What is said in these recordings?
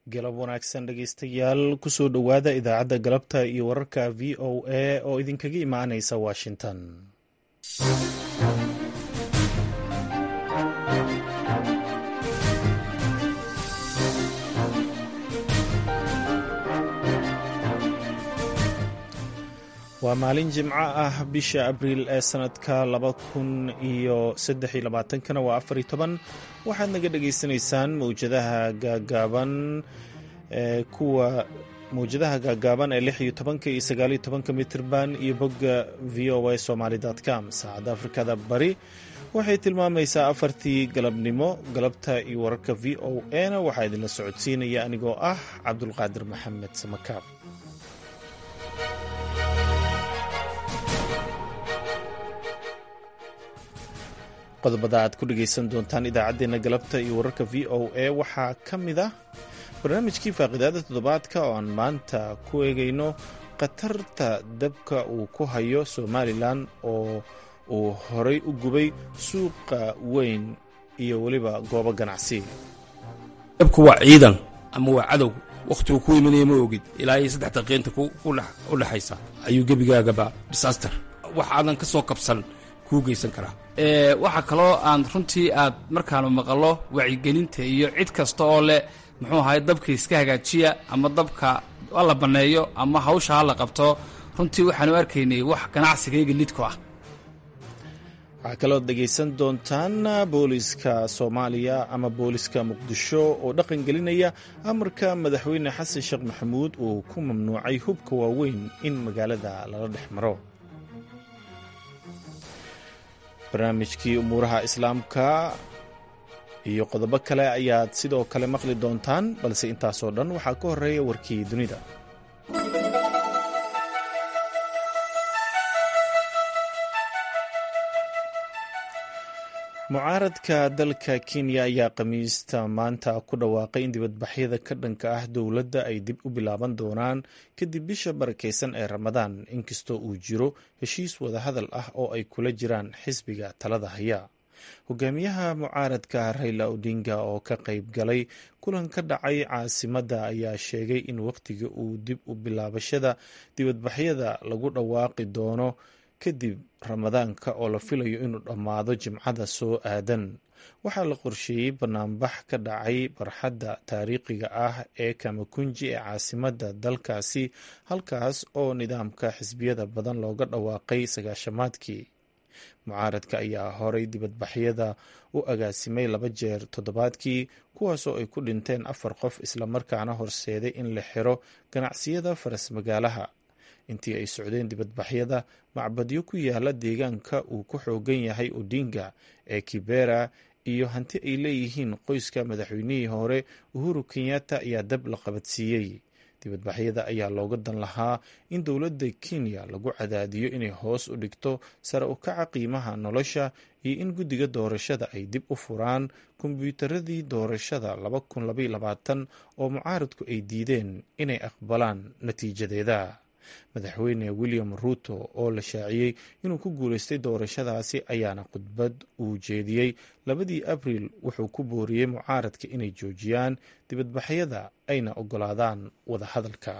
galab wanaagsan dhegeystayaal kusoo dhowaada idaacadda galabta iyo wararka v o a oo idinkaga imaanaysa washington waa maalin jimco ah bisha abriil ee sanadka laba kun iyo saddex iyo labaatankana waa afar iyo toban waxaad naga dhagaysanaysaan mawjadaha gaagaaban ee kuwa mawjadaha gaagaaban ee lix iyo tobanka iyo sagaaliyo tobanka mitirban iyo bogga v o a somaly com saacadda afrikada bari waxay tilmaamaysaa afartii galabnimo galabta iyo wararka v o a na waxaa idinla socodsiinaya anigoo ah cabdulqaadir maxamed samakaab qodobada aad ku dhegaysan doontaan idaacaddeenna galabta iyo wararka v o a waxaa ka mid ah barnaamijkii faaqidaada toddobaadka oo aan maanta ku eegayno khatarta dabka uu ku hayo somalilan oo uu horay u gubay suuqa weyn iyo weliba goobo ganacsi dabku waa ciidan ama waa cadow wakhtigu ku imanaya ma ogid ilaa iyo saddex daqiiqinta u dhexaysa ayuu gebigaagaba disaster wax aadan ka soo kabsan kuu geysan karaa waxaa kaloo aan runtii aad markaanu maqallo wacyigelinta iyo cid kasta oo leh muxuu ahay dabka iska hagaajiya ama dabka hala banneeyo ama hawsha hala qabto runtii waxaanu arkaynay wax ganacsigayga lidku ah waxaa kalood dhegaysan doontaan booliska soomaaliya ama booliska muqdisho oo dhaqan gelinaya amarka madaxweyne xasan sheekh maxamuud uu ku mamnuucay hubka waaweyn in magaalada lala dhex maro barnaamijkii umuuraha islaamka iyo qodobo kale ayaad sidoo kale maqli doontaan balse intaasoo dhan waxaa ka horeeya warkii dunida mucaaradka dalka kenya ayaa khamiista maanta ku dhawaaqay in dibadbaxyada ka dhanka ah dowladda ay dib u bilaaban doonaan kadib bisha barakaysan ee ramadaan inkastoo uu jiro heshiis wadahadal ah oo ay kula jiraan xisbiga talada haya hogaamiyaha mucaaradka rayla odinga oo ka qayb galay kulan ka dhacay caasimadda ayaa sheegay in wakhtiga uu dib u bilaabashada dibadbaxyada lagu dhawaaqi doono kadib ramadaanka oo la filayo inuu dhammaado jimcada soo aadan waxaa la qorsheeyey banaanbax ka dhacay barxadda taariikhiga ah ee kamakunji ee caasimadda dalkaasi halkaas oo nidaamka xisbiyada badan looga dhawaaqay sagaashamaadkii mucaaradka ayaa horay dibadbaxyada u agaasimay laba jeer toddobaadkii kuwaasoo ay ku dhinteen afar qof islamarkaana horseeday in la xiro ganacsiyada faras magaalaha intii ay socdeen dibadbaxyada macbadyo ku yaala deegaanka uu ku xoogan yahay odinga ee kibera iyo hanti ay leeyihiin qoyska madaxweynihii hore uhuru kenyatta ayaa dab la qabadsiiyey dibadbaxyada ayaa looga dan lahaa in dowladda kenya lagu cadaadiyo inay hoos u dhigto sare u kaca qiimaha nolosha iyo in guddiga doorashada ay dib u furaan kombyuutaradii doorashada oo mucaaradku ay diideen inay aqbalaan natiijadeeda madaxweyne william ruuto oo la shaaciyey inuu ku guulaystay doorashadaasi ayaana khudbad uu jeediyey labadii abriil wuxuu ku booriyey mucaaradka inay joojiyaan dibadbaxyada ayna ogolaadaan wadahadalka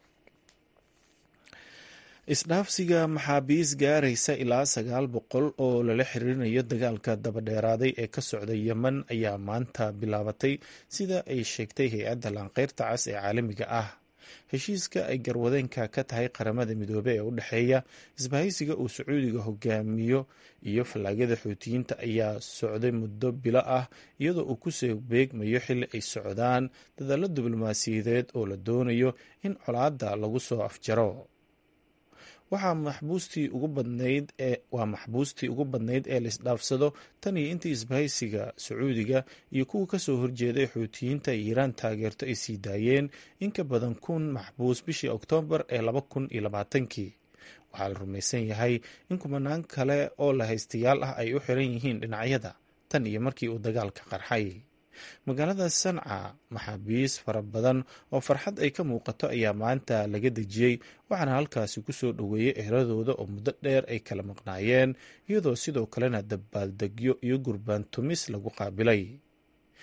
isdhaafsiga maxaabiis gaaraysa ilaa sagaal boqol oo lala xiriirinayo dagaalka dabadheeraaday ee ka socda yemen ayaa maanta bilaabatay sida ay sheegtay hay-adda laanqeyrta cas ee caalamiga ah heshiiska ay garwadeenka ka tahay qaramada midoobe ee u dhexeeya isbahaysiga uu sacuudiga hogaamiyo iyo fallaagada xuutiyiinta ayaa socday muddo bilo ah iyadoo uu kusoo beegmayo xilli ay socdaan dadaalo diblomaasiyadeed oo la doonayo in colaadda lagu soo afjaro waxaa maxbuustii ugu badnayd ee waa maxbuustii ugu badnayd ee la isdhaafsado tan iyo intii isbahaysiga sacuudiga iyo kuwa kasoo horjeeday xuutiyiinta ay iiraan taageerto ay sii daayeen in ka badan kun maxbuus bishii oktoobar ee laba kun iyo labaatankii waxaa la rumaysan yahay in kumanaan kale oo la haystayaal ah ay u xiran yihiin dhinacyada tan iyo markii uu dagaalka qarxay magaalada sanca maxaabiis fara badan oo farxad ay ka muuqato ayaa maanta laga dejiyey waxaana halkaasi kusoo dhoweeyey ehladooda oo muddo dheer ay kala maqnaayeen iyadoo sidoo kalena dabaaldegyo iyo gurbaan tumis lagu qaabilay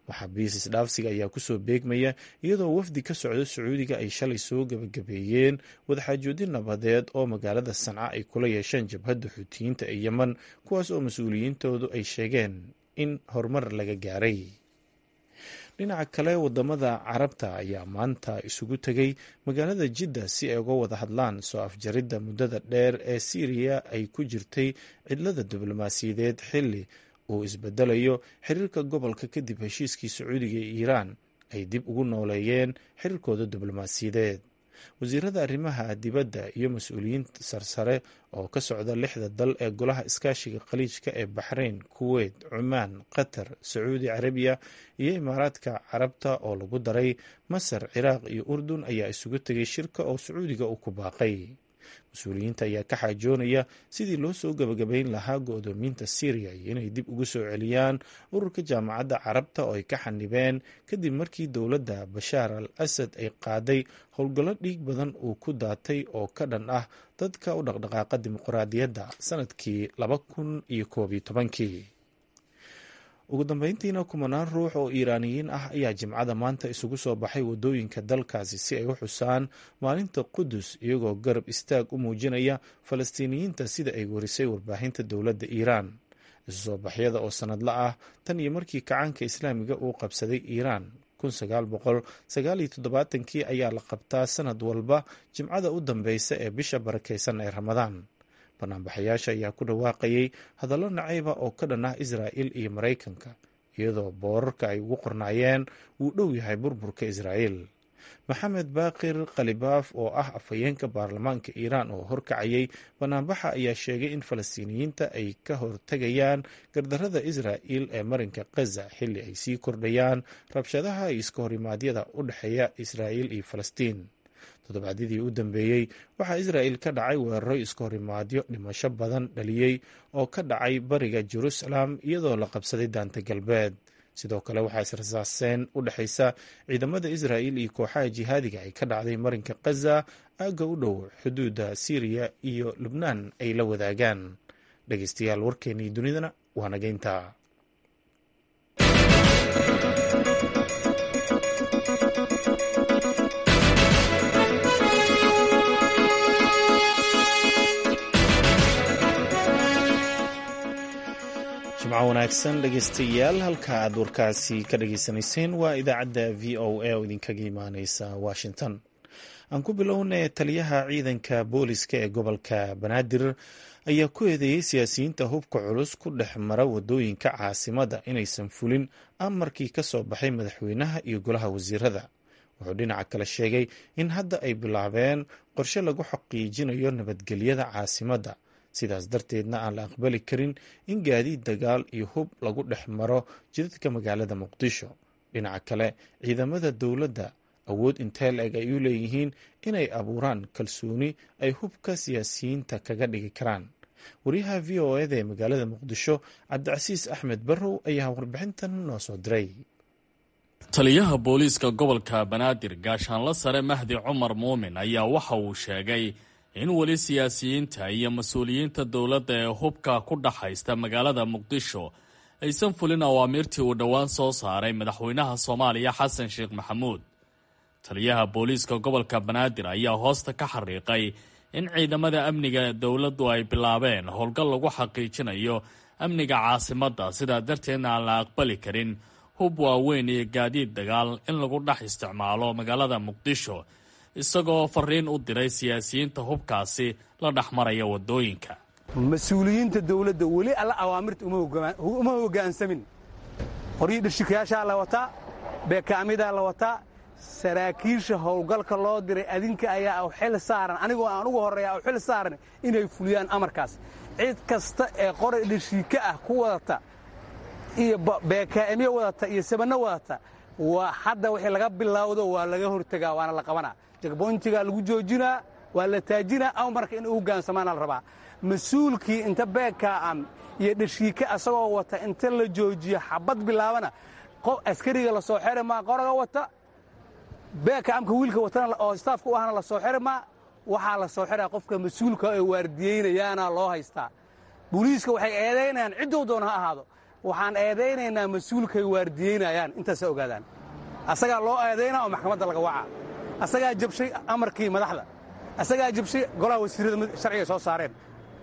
maxaabiis isdhaafsiga ayaa kusoo beegmaya iyadoo wafdi ka socda sacuudiga ay shalay soo gebagabeeyeen wadaxaajoodin nabadeed oo magaalada sanca ay kula yeesheen jabhadda xuutiyiinta ee yemen kuwaas oo mas-uuliyiintoodu ay sheegeen in horumar laga gaaray dhinaca kale wadamada carabta ayaa maanta isugu tegay magaalada jidda si ay uga wada hadlaan soo afjaridda muddada dheer ee siiriya ay ku jirtay cidlada diblomaasiyadeed xilli uu isbedelayo xiriirka gobolka kadib heshiiskii sacuudiga iyo iiraan ay dib ugu nooleeyeen xiriirkooda diblomaasiyadeed wasiirada arrimaha dibadda iyo mas-uuliyiin sarsare oo ka socda lixda dal ee golaha iskaashiga khaliijka ee baxrayn kuweyt cumaan qatar sacuudi carabiya iyo imaaraadka carabta oo lagu daray masar ciraaq iyo urdun ayaa isugu tegay shirka oo sacuudiga uu ku baaqay mas-uuliyiinta ayaa ka xaajoonaya sidii loo soo gebagabayn lahaa go-doomiinta syriya iyo inay dib ugu soo celiyaan ururka jaamacadda carabta oo ay ka xanibeen kadib markii dowladda bashaar al asad ay qaaday howlgallo dhiig badan uu ku daatay oo ka dhan ah dadka u dhaqdhaqaaqa dimuqraadiyadda sanadkii laba kun iyo koob iyo tobankii ugu dambeyntiina kumanaan ruux oo iiraaniyiin ah ayaa jimcada maanta isugu soo baxay wadooyinka dalkaasi si ay u xusaan maalinta qudus iyagoo garab istaag u muujinaya falastiiniyiinta sida ay warisay warbaahinta dowladda iiraan isu soo baxyada oo sanadla ah tan iyo markii kacaanka islaamiga uu qabsaday iiraan kii ayaa la qabtaa sanad walba jimcada u dambeysa ee bisha barakeysan ee ramadaan banaanbaxayaasha ayaa ku dhawaaqayay hadallo nacayba oo ka dhan ah israa'il iyo maraykanka iyadoo boorarka ay ugu qornaayeen wuu dhow yahay burburka israa'iil maxamed baaqir khalibaaf oo ah afhayeenka baarlamaanka iiraan oo horkacayay banaanbaxa ayaa sheegay in falastiiniyiinta ay ka hortegayaan gardarada israa'il ee marinka khaza xilli ay sii kordhayaan rabshadaha iyo iska horimaadyada u dhexeeya israa'il iyo falastiin toddobaadyadii u dambeeyey waxaa israa'il ka dhacay weeraro iska horimaadyo dhimasho badan dhaliyey oo ka dhacay bariga jerusalem iyadoo la qabsaday daanta galbeed sidoo kale waxaa israsaaseen u dhexaysa ciidamada israa'il iyo kooxaha jihaadiga ay ka dhacday marinka khaza aagga u dhow xuduudda siiriya iyo lubnaan ay la wadaagaan dhegeystayaal warkeennii dunidana waa nageynta jimco wanaagsan dhegeystayaal halka aad warkaasi ka dhageysanayseen waa idaacadda v o a oo idinkaga imaaneysa washington aan ku bilownay taliyaha ciidanka booliska ee gobolka banaadir ayaa ku eedeeyey siyaasiyiinta hubka culus ku dhex mara wadooyinka caasimada inaysan fulin amarkii ka soo baxay madaxweynaha iyo golaha wasiirada wuxuu dhinaca kale sheegay in hadda ay bilaabeen qorshe lagu xaqiijinayo nabadgelyada caasimadda sidaas darteedna aan la aqbali karin in gaadiid dagaal iyo hub lagu dhex maro jidadka magaalada muqdisho dhinaca kale ciidamada dowladda awood intee la-eg ay u leeyihiin inay abuuraan kalsooni ay hubka siyaasiyiinta kaga dhigi karaan wariyaha v o eda ee magaalada muqdisho cabdicasiis axmed barrow ayaa warbixintan noo soo diray taliyaha booliiska gobolka banaadir gaashaanla sare mahdi cumar muumin ayaa waxa uu sheegay in weli siyaasiyiinta iyo mas-uuliyiinta dowladda ee hubka ku dhaxaysta magaalada muqdisho aysan fulin awaamiirtii uu dhowaan soo saaray madaxweynaha soomaaliya xasan sheekh maxamuud taliyaha booliiska gobolka banaadir ayaa hoosta ka xariiqay in ciidamada amniga dowladdu ay bilaabeen howlgal lagu xaqiijinayo amniga caasimadda sidaa darteedna aan la aqbali karin hub waaweyn iyo gaadiid dagaal in lagu dhex isticmaalo magaalada muqdisho isagoo fariin u diray siyaasiyiinta hubkaasi la dhex maraya wadooyinka mas-uuliyiinta dowladda weli alla awaamirta uma hoggaansamin qoryii dhashikayaashaa la wataa beekaamidaa la wataa saraakiisha howlgalka loo diray adinka ayaa xil saaran anigoo aan ugu horreeya xil saaran inay fuliyaan amarkaas cid kasta ee qoray dhashiika ah ku wadata iyo beekaa'imyo wadata iyo sabanno wadata waa hadda wixii laga bilowdo waa laga hortegaa waana la qabanaa jagboyntigaa lagu joojinaa waa la taajinaa amarka in u hogaansamaana la rabaa mas-uulkii inta beekaa'am iyo dhashiika asagoo wata inta la joojiyo xabad bilaabana askariga la soo xeri maa qoraga wata beekaamka wiilka watana oo staafka u ahna la soo xeri maa waxaa la soo xeraa qofka mas-uulka ee waardiyeynayaana loo haystaa booliiska waxay eedaynayaan ciddou doona ha ahaado waxaan eedaynaynaa mas-uulkay waardiyeynayaan intaasa ogaadaan asagaa loo eedaynaa oo maxkamadda laga wacaa asagaa jabshay amarkii madaxda asagaa jabshay golaha wasiirrada sharciga soo saareen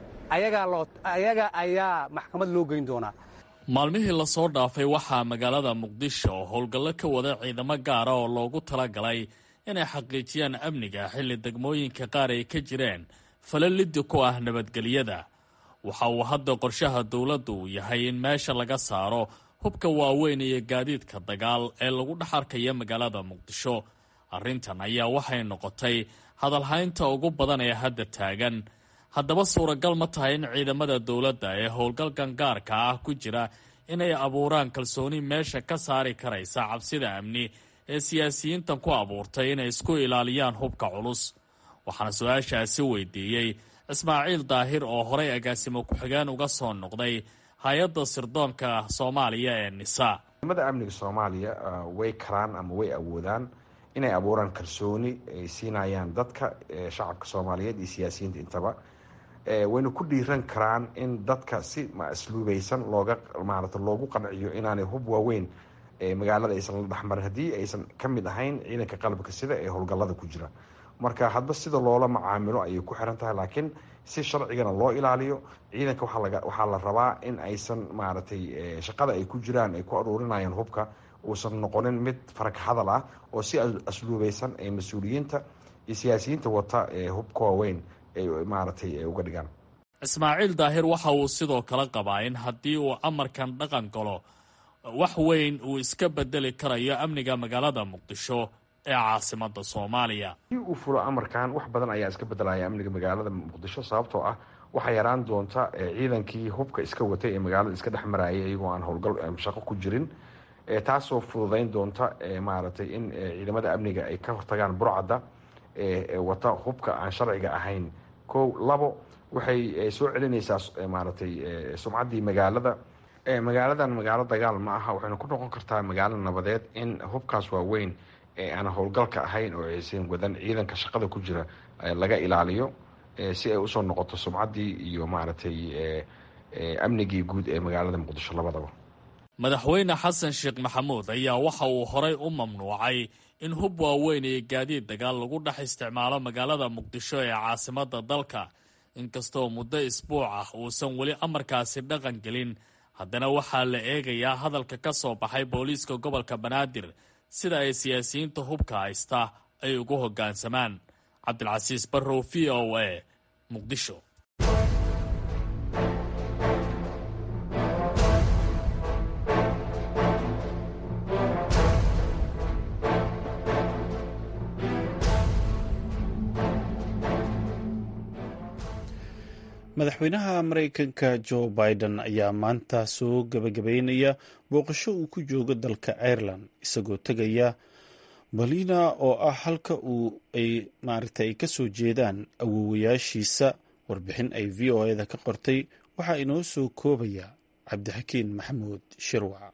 ayaga ayaa maxkamad loo geyn doonaa maalmihii lasoo dhaafay waxaa magaalada muqdisho oo howlgallo ka wada ciidamo gaara oo loogu talagalay inay xaqiijiyaan amniga xilli degmooyinka qaar ay ka jireen falo liddi ku ah nabadgelyada waxa uu hadda qorshaha dowladdu uu yahay in meesha laga saaro hubka waaweyn iyo gaadiidka dagaal ee lagu dhex arkaya magaalada muqdisho arrintan ayaa waxay noqotay hadalhaynta ugu badan ee hadda taagan haddaba suuragal ma tahay in ciidamada dowladda ee howlgalkan gaarka ah ku jira inay abuuraan kalsooni meesha ka saari karaysa cabsida amni ee siyaasiyiintan ku abuurtay inay isku ilaaliyaan hubka culus waxaana su-aashaasi weydiiyey ismaaciil daahir oo horay agaasimo ku-xigeen uga soo noqday hay-adda sirdoonka soomaaliya ee nisa ciidamada amniga soomaaliya way karaan ama way awoodaan inay abuuraan kalsooni ay siinayaan dadka shacabka soomaaliyeed iyo siyaasiyiinta intaba wayna ku dhiiran karaan in dadka si asluubaysan looga maarata loogu qanciyo inaanay hub waaweyn magaalada aysan la dhexmarin haddii aysan ka mid ahayn ciidanka qalabka sida ee howlgallada ku jira marka hadba sida loola macaamilo ayay ku xiran tahay laakiin si sharcigana loo ilaaliyo ciidanka waxaa la rabaa in aysan maaragtay shaqada ay ku jiraan ay ku aruurinayaan hubka uusan noqonin mid farag hadal ah oo si asluubaysan ee mas-uuliyiinta iyo siyaasiyiinta wata ee hubka waaweyn ay maaragtay uga dhigaan ismaaciil daahir waxa uu sidoo kale qabaa in haddii uu amarkan dhaqan galo wax weyn uu iska bedeli karayo amniga magaalada muqdisho ee caasimada soomaaliya haddii uu fulo amarkan wax badan ayaa iska bedelaya amniga magaalada muqdisho sababtoo ah waxaa yaraan doonta ciidankii hubka iska watay ee magaalada iska dhex marayay iyagoo aan howlgal shaqo ku jirin taasoo fududayn doonta maaragtay in ciidamada amniga ay ka hortagaan burcadda wata hubka aan sharciga ahayn kow labo waxay soo celinaysaa maaragtay sumcaddii magaalada magaaladan magaalo dagaal ma aha waxayna ku noqon kartaa magaalo nabadeed in hubkaas waaweyn ee aan howlgalka ahayn oo aysan wadan ciidanka shaqada ku jira laga ilaaliyo si ay usoo noqoto sumcaddii iyo maaragtay amnigii guud ee magaalada muqdisho labadaba madaxweyne xasan sheekh maxamuud ayaa waxa uu horay u mamnuucay in hub waaweyn iyo gaadiid dagaal lagu dhex isticmaalo magaalada muqdisho ee caasimada dalka inkastoo muddo isbuuc ah uusan weli amarkaasi dhaqan gelin haddana waxaa la eegayaa hadalka ka soo baxay booliiska gobolka banaadir sida ay siyaasiyiinta hubka haysta ay ugu hoggaansamaan cabdilcasiis barrow v o a muqdisho madaxweynaha maraykanka jo biden ayaa maanta soo gabagabeynaya booqasho uu ku joogo dalka ireland isagoo tegaya balina oo ah halka uu ay maaragta ay kasoo jeedaan awoowayaashiisa warbixin ay v o eda ka qortay waxaa inoo soo koobaya cabdixakiin maxamuud shirwac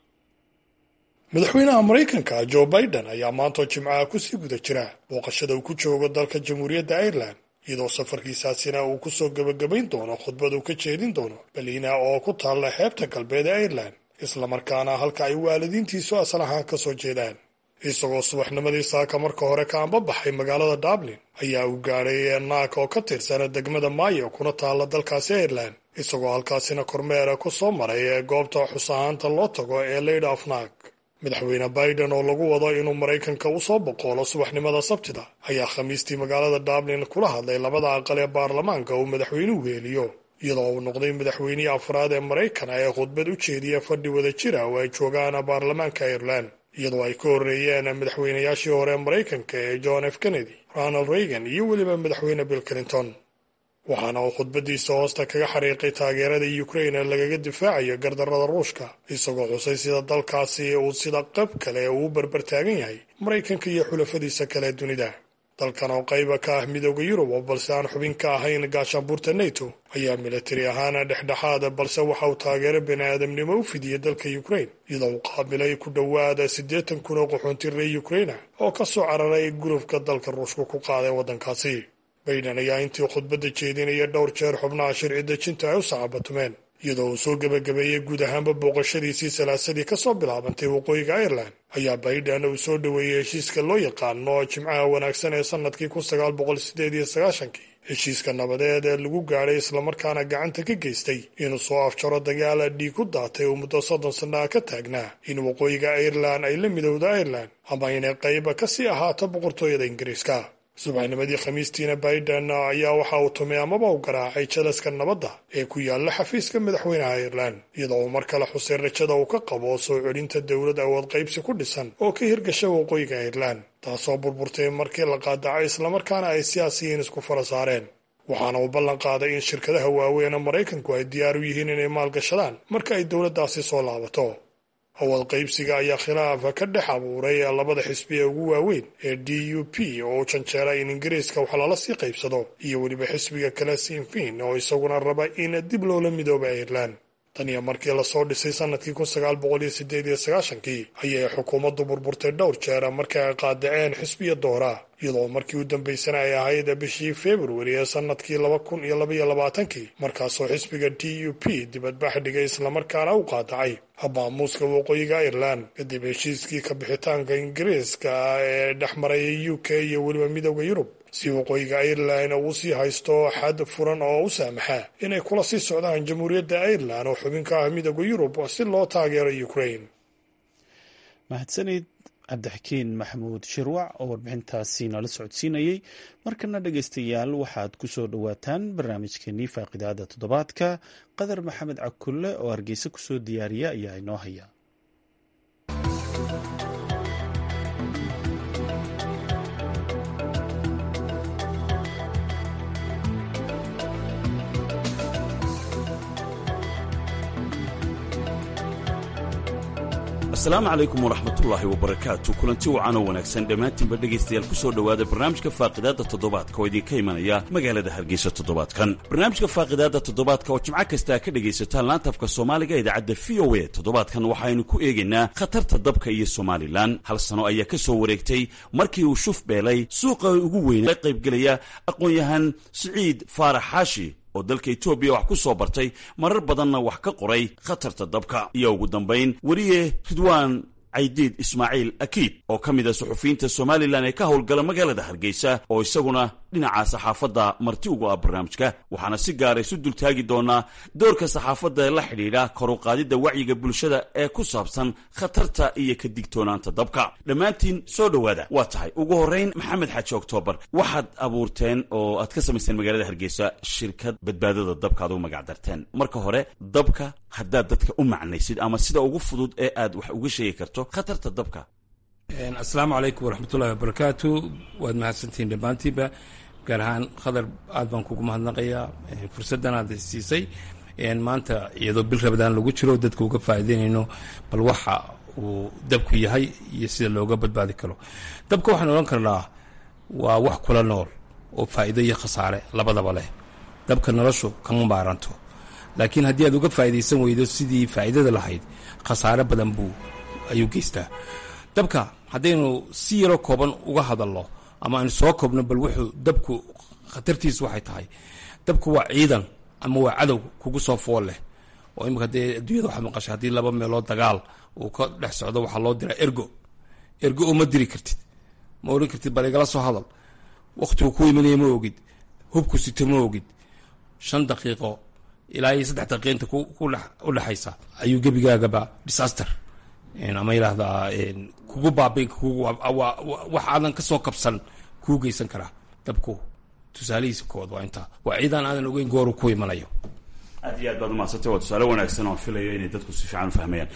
madaxweynaha maraykanka jo biden ayaa maantoo jimcaha kusii guda jira booqashada uu ku joogo dalka jamhuuriyadda ireland iyadoo safarkiisaasina uu kusoo gebagabayn doono khudbad uu ka jeedin doono baliina oo ku taalla xeebta galbeed ee ireland islamarkaana halka ay waalidiintiisu asal ahaan ka soo jeedaan isagoo subaxnimadii saaka marka hore ka anbabaxay magaalada dublin ayaa uu gaadhay naak oo ka tirsana degmada maayo kuna taalla dalkaasi ireland isagoo halkaasina kormeera ku soo maray ee goobta xus ahaanta loo tago ee lady of naak madaxweyne biden oo lagu wado inuu maraykanka usoo boqoolo subaxnimada sabtida ayaa khamiistii magaalada dublin kula hadlay labada aqal ee baarlamaanka uu madaxweynuhu weeliyo iyadoo uu noqday madaxweynihii afraad ee maraykan ee khudbad u jeediya fadhi wada jira oo ay joogaan baarlamaanka ireland iyadoo ay ka horreeyeen madaxweynayaashii hore ee maraykanka ee john f kennedy ronald reagan iyo weliba madaxweyne bill clinton waxaana uu khudbadiisa hoosta kaga xariiqay taageerada ukraine lagaga difaacayo gardarrada ruushka isagoo xusay sida dalkaasi uu sida qab kale uu berber taagan yahay maraykanka iyo xulafadiisa kale dunida dalkan oo qayba ka ah midooda yurub oo balse aan xubin ka ahayn gaashaanbuurta neto ayaa militari ahaan dhexdhexaada balse waxa uu taageero bini-aadamnimo u fidiyey dalka ukraine iyadoo uu qaabilay ku dhowaada siddeetan kun oo qaxoonti reer ukraina oo ka soo cararay gulufka dalka ruushka ku qaaday waddankaasi bayden ayaa intii khudbadda jeedinaya dhowr jeer xubnaha sharci dejinta ay u sacabatumeen iyadoo uu soo gebagabeeyey guud ahaanba booqashadiisii salaasadii ka soo bilaabantay waqooyiga ireland ayaa baiden uu soo dhoweeyey heshiiska loo yaqaano jimcaha wanaagsan ee sannadkii kun sagaal boqol sideed iyo sagaashankii heshiiska nabadeed ee lagu gaadhay islamarkaana gacanta ka geystay inuu soo afjaro dagaala dhiig ku daatay oo muddo soddon sannaha ka taagnaa in waqooyiga ireland ay la midowda ireland ama inay qayba ka sii ahaato boqortooyada ingiriiska subaxnimadii khamiistiina baiden ayaa waxa uu tumay amaba u garaacay jalaska nabadda ee ku yaalla xafiiska madaxweynaha ireland iyadoo uu mar kale xusay rajada uu ka qabo soo celinta dowlad awood qaybsi ku dhisan oo ka hirgasha waqooyiga ireland taasoo burburtay markii la qaadacay islamarkaana ay siyaasiyiin isku fara saareen waxaana uu ballan qaaday in shirkadaha waaweyn maraykanku ay diyaar u yihiin inay maalgashadaan marka ay dowladdaasi soo laabato awood qaybsiga ayaa khilaafa ka dhex abuuray labada xisbi ee ugu waaweyn ee d u p oo u janjeera in ingiriiska wax lala sii qaybsado iyo weliba xisbiga kale sinfin oo isaguna raba in dib loola midooba ireland tan iyo markii lasoo dhisay sannadkii kun sagaal boqol iyo sideed iyo sagaashankii ayay xukuumaddu burburtay dhowr jeer markii ay qaadaceen xisbiya doora iyadoo markii u dambaysana ay ahayd bishii februari ee sannadkii laba kun iyo labaiyo labaatankii markaasoo xisbiga d u p dibadbax dhigay islamarkaana u qaadacay habaamuuska waqooyiga ireland kadib heshiiskii ka bixitaanka ingiriiska ee dhex maraya u k iyo weliba midooda yurub si waqooyiga ireland uu sii haysto xad furan oo u saamaxa inay kula sii socdaan jamhuuriyadda ireland oo xubin ka ah midooda yurub si loo taageero ukraine mahadsanid cabdixakiin maxamuud shirwac oo warbixintaasi nala socodsiinayey markana dhegeystayaal waxaad ku soo dhowaataan barnaamijkeenii faaqidaada toddobaadka qadar maxamed cakulle oo hargeysa kusoo diyaariya ayaa inoo haya asalaamu calaykum waraxmatullaahi wabarakaatu kulanti wacan oo wanaagsan dhammaantiinba dhegaystayaal ku soo dhowaada barnaamijka faaqidaadda toddobaadka oo idinka imanaya magaalada hargeysa toddobaadkan barnaamijka faaqidaadda toddobaadka oo jimco kastaa ka dhegaysataan laantafka soomaaliga idaacadda v o a toddobaadkan waxaynu ku eegaynaa khatarta dabka iyo somalilan hal sano ayaa ka soo wareegtay markii uu shuf beelay suuqa ugu weyn la qaybgelaya aqoon-yahan siciid faarax xaashi oo dalka etoobiya wax ku soo bartay marar badanna wax ka qoray khatarta dabka iyo ugu dambayn weriye ridwaan caydiid ismaaciil akiid oo ka mid a suxufiyiinta somalilan ee ka howlgala magaalada hargeysa oo isaguna dhinaca saxaafadda marti ugu ah barnaamijka waxaana si gaara isu dultaagi doonaa doorka saxaafadda ee la xidhiidha koruqaadidda wacyiga bulshada ee ku saabsan khatarta iyo ka digtoonaanta dabka dhammaantiin soo dhowaada waa tahay ugu horrayn maxamed xaaji oktoobar waxaad abuurteen oo aad ka samaysteen magaalada hargeysa shirkad badbaadada dabka aad ugu magac darteen marka hore dabka haddaad dadka u macnaysid ama sida ugu fudud ee aad wax uga sheegi karto khatarta dabka asalaamu calaykum waraxmatullahi wabarakaatu waad mahadsantihiin dhammaantiinba gaar ahaan khadar aad baan kugu mahadnaqayaa fursaddan aad siisay maanta iyadoo bil rabadaan lagu jiro dadka uga faa'iideynayno bal waxa uu dabku yahay iyo sida looga badbaadi karo dabka waxaan odhan karnaa waa wax kula nool oo faa'iido iyo khasaare labadaba leh dabka noloshu kama maaranto laakiin haddii aad uga faa'iidaysan weydo sidii faa'iidada lahayd khasaare badan buu ayuu geystaa dabka haddaynu si yaro kooban uga hadalno ama aynu soo koobno bal wuxuu dabku khatartiisu waxay tahay dabku waa ciidan ama waa cadow kugu soo fool leh oo imika dee adduunyada waxaad maqashay haddii laba meelood dagaal uu ka dhex socdo waxaa loo diraa ergo ergo oo ma diri kartid ma odhan kartid bal igala soo hadal wakhtigu ku imanaya ma ogid hubku sito ma ogid shan daqiiqo ilaa iyo saddex daqiiqinta u dhexaysa ayuu gebigaagaba disaster ama yidhaahdaa kugu baabi wax aadan ka soo kabsan kuu geysan karaa dabku tusaalihiisa kood waa intaa waa ciidan aadan ogeyn gooru ku imanayo aad iyo aad baad umahadsantay waa tusaale wanaagsan oon filayo inay dadku si fiican u fahmayaan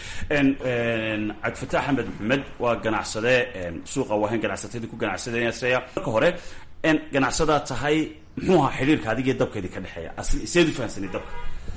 cabdifataax axmed maxamed waa ganacsade suuqa waahayn ganacsatadii ku ganacsadeenasaya marka hore ganacsadaa tahay muxuu ahaa xidhiirka adigiyo dabka idinka dhexeeya seed u fahamsanay dabka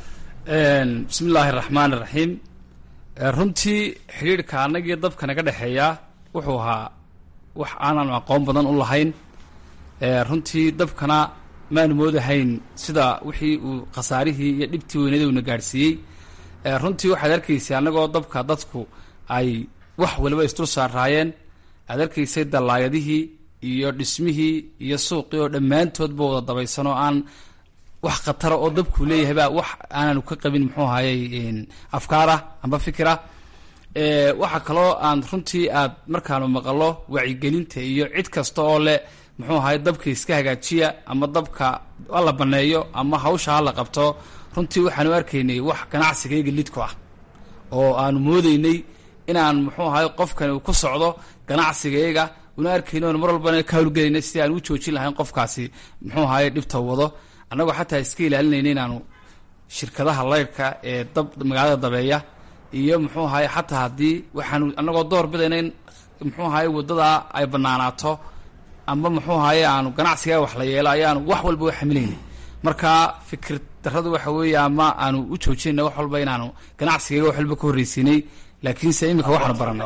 bismi illaahi araxmaan iraxiim runtii xidhiirhka annagiyo dabka naga dhexeeya wuxuu ahaa wax aanan aqoon badan u lahayn runtii dabkana maanu moodahayn sida wixii uu khasaarihii iyo dhibtii weynada uuna gaadhsiiyey runtii waxaad arkaysay annagoo dabka dadku ay wax waliba isdul saaraayeen aad arkaysay dallaayadihii iyo dhismihii iyo suuqii oo dhammaantoodba wada dabaysan oo aan wax khatara oo dabkuu leeyahay baa wax aananu ka qabin muxuu ahayey afkaarah amba fikirah waxaa kaloo aan runtii aad markaanu maqalo wacyigelinta iyo cid kasta oo leh muxuu ahay dabka iska hagaajiya ama dabka hala baneeyo ama hawsha hala qabto runtii waxaanu arkaynay wax ganacsigayga lidku ah oo aanu moodeynay inaan muxuu ahay qofkani uu ku socdo ganacsigayga una arkayno mar walbana ka hawlgelayna si aan u joojin lahayn qofkaasi muxuu ahaye dhibta wado annagoo xataa iska ilaalinayna inaanu shirkadaha laydhka ee dab magaalada dabeeya iyo muxuu ahaye xataa haddii waxaanu annagoo door bidayna in muxuu ahaye waddadaa ay banaanaato amba muxuu ahaye aanu ganacsiga wax la yeelo ayaanu wax walba u xamilaynay marka fikir daradu waxa weeye ama aanu u joojinayna wax walba inaanu ganacsigayga wax walba ka horreysiinay laakiinse imika waxaanu baranay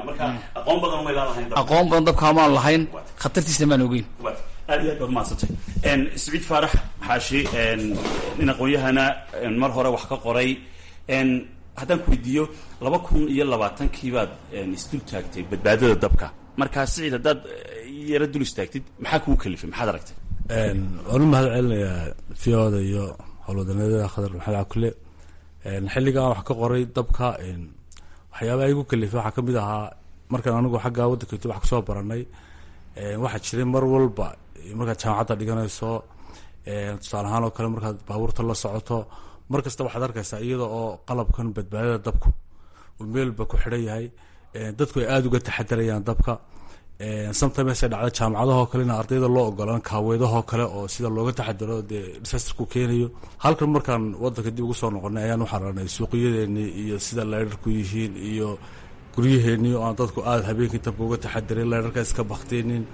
aqoon badan dabka maanu lahayn khatartiisna maan ogeyn aad iyo aad baad mahadsantay siciid faarax xaashi nin aqoon-yahana mar hore wax ka qoray haddaan ku weydiiyo laba kun iyo labaatankii baad isdul taagtay badbaadada dabka markaa siciid haddaad yaro dul istaagtid maxaa kugu kalifay maxaad aragtay waan u mahad celinayaa fiyoda iyo howlwadaneedada khadar maxamed cakule xilligan wax ka qoray dabka waxyaabaha igu kalifay waxaa kamid ahaa markaan anigu xaggaa waddanka wax kasoo baranay waxaa jiray mar walba markaad jaamacadda dhiganayso tusaale ahaan oo kale markaad baabuurta la socoto mar kasta waxaad arkaysaa iyada oo qalabkan badbaadada dabku uu meelba ku xidhan yahay dadku ay aada uga taxadarayaan dabka sometimes ay dhacda jaamacadahoo kale ina ardayda loo ogolaan kaaweedahoo kale oo sida looga taxadaro dee disasterku keenayo halkan markaan wadanka dib ugu soo noqonay ayaan u xararanay suuqyadeeni iyo sida leyrarku yihiin iyo guryaheeni oo aan dadku aada habeenkii dabka uga taxadarin leyrarka iska baktinin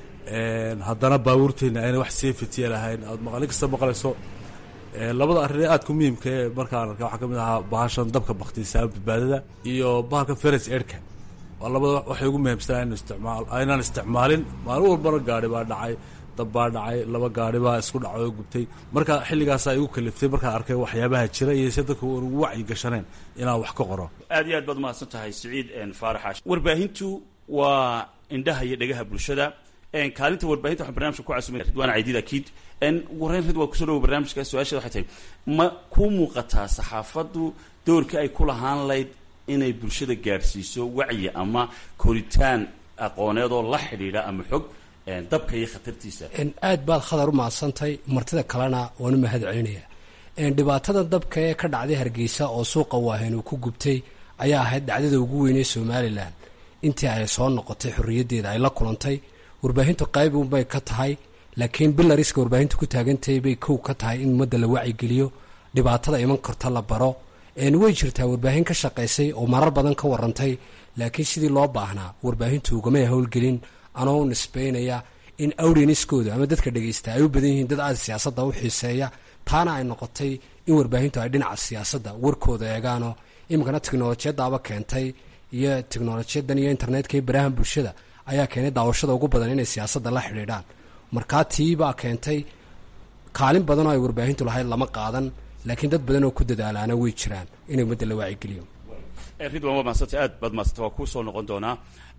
haddana baabuurteeni ayna wax safety lahayn aad maqalin kasta maqlayso labada arrin ee aadka muhiimka ee markaan arka waxaa kamid ahaa bahashan dabka baktiisa badbaadada iyo bahalka feres erka waa labada waxay ugu muhiimsanaa in isticmaal aynaan isticmaalin maalin walbana gaari baa dhacay dab baa dhacay laba gaari baa isku dhacay oo gubtay marka xilligaasaa igu kaliftay markaan arkay waxyaabaha jira iyo si dadka ugu wacyi gashaneen inaan wax ka qoro aad iyo aad baad umahadsan tahay siciid faarax warbaahintu waa indhaha iyo dhegaha bulshada kaalinta warbaahinta waxaan barnamijka ku casumay ridwaan caydiid akiid wareyn rid waa kusoo dhawo barnaamijka su-aasheeda waxay tahay ma ku muuqataa saxaafaddu doorkii ay ku lahaan layd inay bulshada gaadhsiiso wacyi ama koritaan aqooneed oo la xidhiidha ama xog dabka iyo khatartiisa aad baad khadar u mahadsantahay martida kalena waan u mahad celinayaa dhibaatada dabka ee ka dhacday hargeysa oo suuqa waahayn uu ku gubtay ayaa ahayd dhacdada ugu weynee somalilan intii ay soo noqotay xorriyaddeeda ay la kulantay warbaahintu qayb unbay ka tahay laakiin bilariska warbaahintu ku taagantahay bay kow ka tahay in ummadda la wacyigeliyo dhibaatada iman karta la baro way jirtaa warbaahin ka shaqaysay oo marar badan ka warantay laakiin sidii loo baahnaa warbaahintu ugamay howlgelin anoo nisbaynaya in awreniskooda ama dadka dhegeysta ay u badan yihiin dad aada siyaasadda u xiiseeya taana ay noqotay in warbaahintu ay dhinaca siyaasadda warkooda eegaano iminkana teknolojiyadaaba keentay iyo teknolojiyadan iyo internetka iyo barahan bulshada ayaa keenay daawashada ugu badan inay siyaasadda la xidhiidhaan markaa tiibaa keentay kaalin badan oo ay warbaahintu lahayd lama qaadan laakiin dad badan oo ku dadaalaana way jiraan inay ummadda la waacigeliyo ridwan waa mahadsantay aad baad mahadsantay waa kuu soo noqon doonaa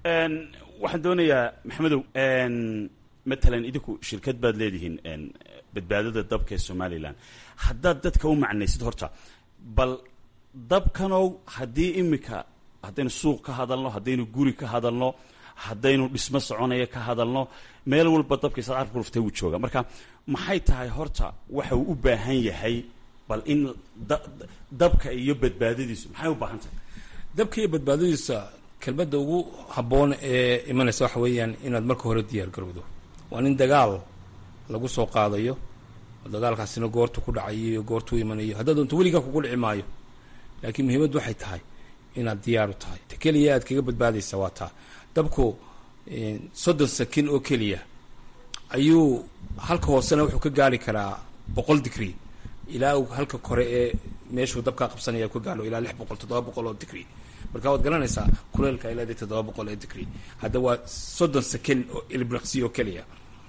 waxaan doonayaa maxamedow matalan idinku shirkad baad leedihiin badbaadada dabka ee somalilan haddaad dadka u macnaysid horta bal dabkanow haddii imika haddaynu suuq ka hadalno haddaynu guri ka hadalno haddaynu dhismo soconaya ka hadalno meel walba dabkiisa carabka ruftay wuu jooga marka maxay tahay horta waxa uu u baahan yahay bal in dabka iyo badbaadadiisu maxay u baahan tahay dabka iyo badbaadadiisa kelmadda ugu habboon ee imanaysa waxa weeyaan inaad marka hore diyaar garowdo waa nin dagaal lagu soo qaadayo dagaalkaasina goortu ku dhacayo iyo goortuu imanayo haddaad doonto weligaa kugu dhici maayo laakiin muhiimaddu waxay tahay inaad diyaaru tahay ta keliya aad kaga badbaadaysa waa taa dabku soddon sakin oo keliya ayuu halka hoosena wuxuu ka gaari karaa boqol digrie ilaa uu halka kore ee meeshuu dabkaa qabsanaya ka gaalo ilaa lix boqol toddoba boqol oo digrie marka waad garanaysaa kuleelka ilaa toddoba boqol ee digrie hadda waa soddon sakin oo ilbraqsi oo keliya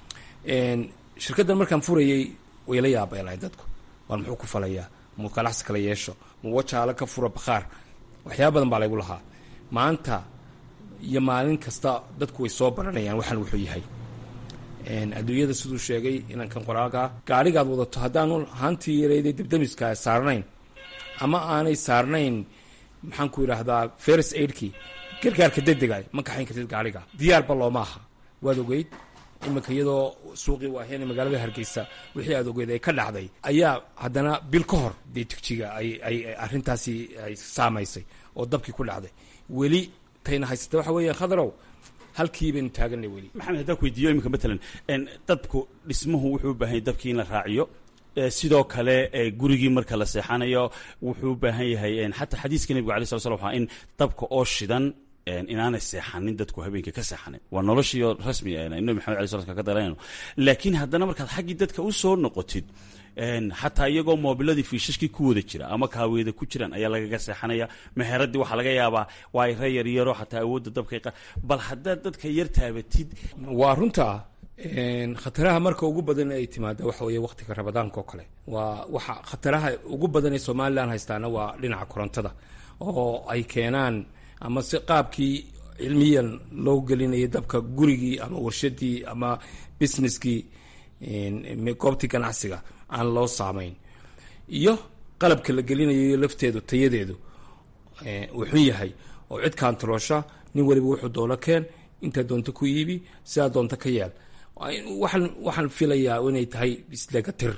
shirkaddan markaan furayay way la yaabeelahay dadku waar muxuu ku falayaa mu ganacsi kala yeesho mu wajaala ka fura bakhaar waxyaaba badan baa laygu lahaa maanta iyo maalin kasta dadku way soo baranayaan waxaan wuxuu yahay adduunyada siduu sheegay inankan qoraalka gaarigaad wadato haddaanu haantii yarayday debdemiska saarnayn ama aanay saarnayn maxaan ku yidhaahdaa ferris aidkii gargaarka degdega ma kaxayn kartid gaariga diyaarba looma aha waad ogeyd iminka iyadoo suuqii waaheen magaalada hargeysa wixii aad ogeyd ay ka dhacday ayaa haddana bil ka hor dee tigjiga ay arrintaasi ay saamaysay oo dabkii ku dhacday weli tayna haysata waxa weeya khadarow halkii baynu taaganay weli maxamed haddaan ku weydiiyo iminka matalan dabku dhismuhu wuxuu u baahan yahay dabkii in la raaciyo sidoo kale gurigii marka la seexanayo wuxuu u baahan yahay xataa xadiiska nebiga alay sala slam waxaa in dabka oo shidan inaanay seexanin dadku habeenkii ka seexanin waa noloshiio rasmi nabi maxamed alay sla ka daranayno laakiin haddana markaad xaggii dadka u soo noqotid xataa iyagoo moobiladii fiishashkii ku wada jira ama kaaweeda ku jiraan ayaa lagaga seexanaya meheradii waxaa laga yaabaa waa ay rayar yaro xataa awoodda dabka bal haddaad dadka yar taabatid waa runta khataraha marka ugu badan ay timaada waxa weeye waqtiga rabadaanka oo kale waa waxa khataraha ugu badan ee somalilan haystaana waa dhinaca korontada oo ay keenaan ama si qaabkii cilmiyan loo gelinayay dabka gurigii ama warshadii ama businesskii goobtii ganacsiga aan loo saamayn iyo qalabka la gelinayo lafteedu tayadeedu uu xun yahay oo cid kaantaroosha nin waliba wuxuu doono keen intaa doonto ku iibi sidaa doonto ka yeel waxaan waxaan filayaa inay tahay isdhegatir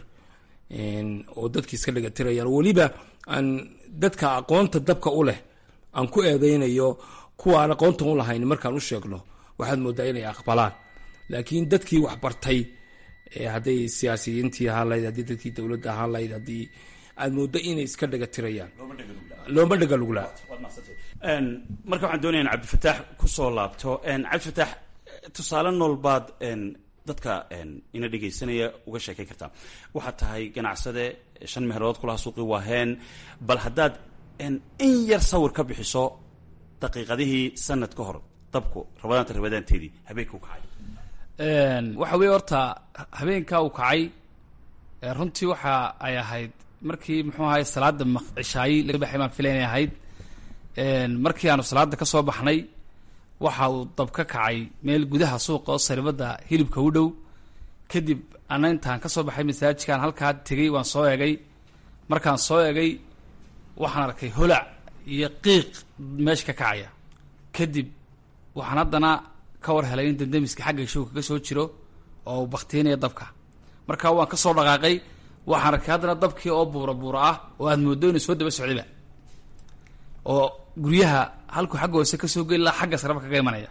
oo dadki iska dhegatirayaan weliba aan dadka aqoonta dabka u leh aan ku eedeynayo kuwa aan aqoontan u lahayn markaan u sheegno waxaad moodaa inay aqbalaan laakiin dadkii wax bartay hadday siyaasiyiintii ahaan lahayd haddii dadkii dowladda ahaan lahayd haddii aad mooddo inay iska dhegatirayaan looma dhegaluglaa marka waxaan doonaya in cabdifataax kusoo laabto cabdifataax tusaale nool baad dadka ina dhegaysanaya uga sheekayn kartaa waxaad tahay ganacsade shan meherood kulaha suuqii waaheen bal haddaad in yar sawir ka bixiso daqiiqadihii sanad ka hor dabku rabadaanta rabadaanteedii habeenka u kacay waxa weeye horta habeenkaa uu kacay runtii waxa ay ahayd markii muxuu ahay salaada cishaayi laga baxay baan filay inay ahayd markii aanu salaada ka soo baxnay waxa uu dab ka kacay meel gudaha suuqa oo saribada hilibka u dhow kadib ana intaan ka soo baxay masaajidkaan halkaa tegey waan soo egay markaan soo egay waxaan arkay holac iyo qiiq meesha ka kacaya kadib waxaan haddana ka war helay in dandamiska xagga showka ka soo jiro oo uu baktiinaya dabka marka waan ka soo dhaqaaqay waxaan arkay haddana dabkii oo buura buura ah oo aad mooddo inuu soo daba socdayba oo guryaha halkuu xagga hoose ka soo geli laha xagga saraba kaga imanaya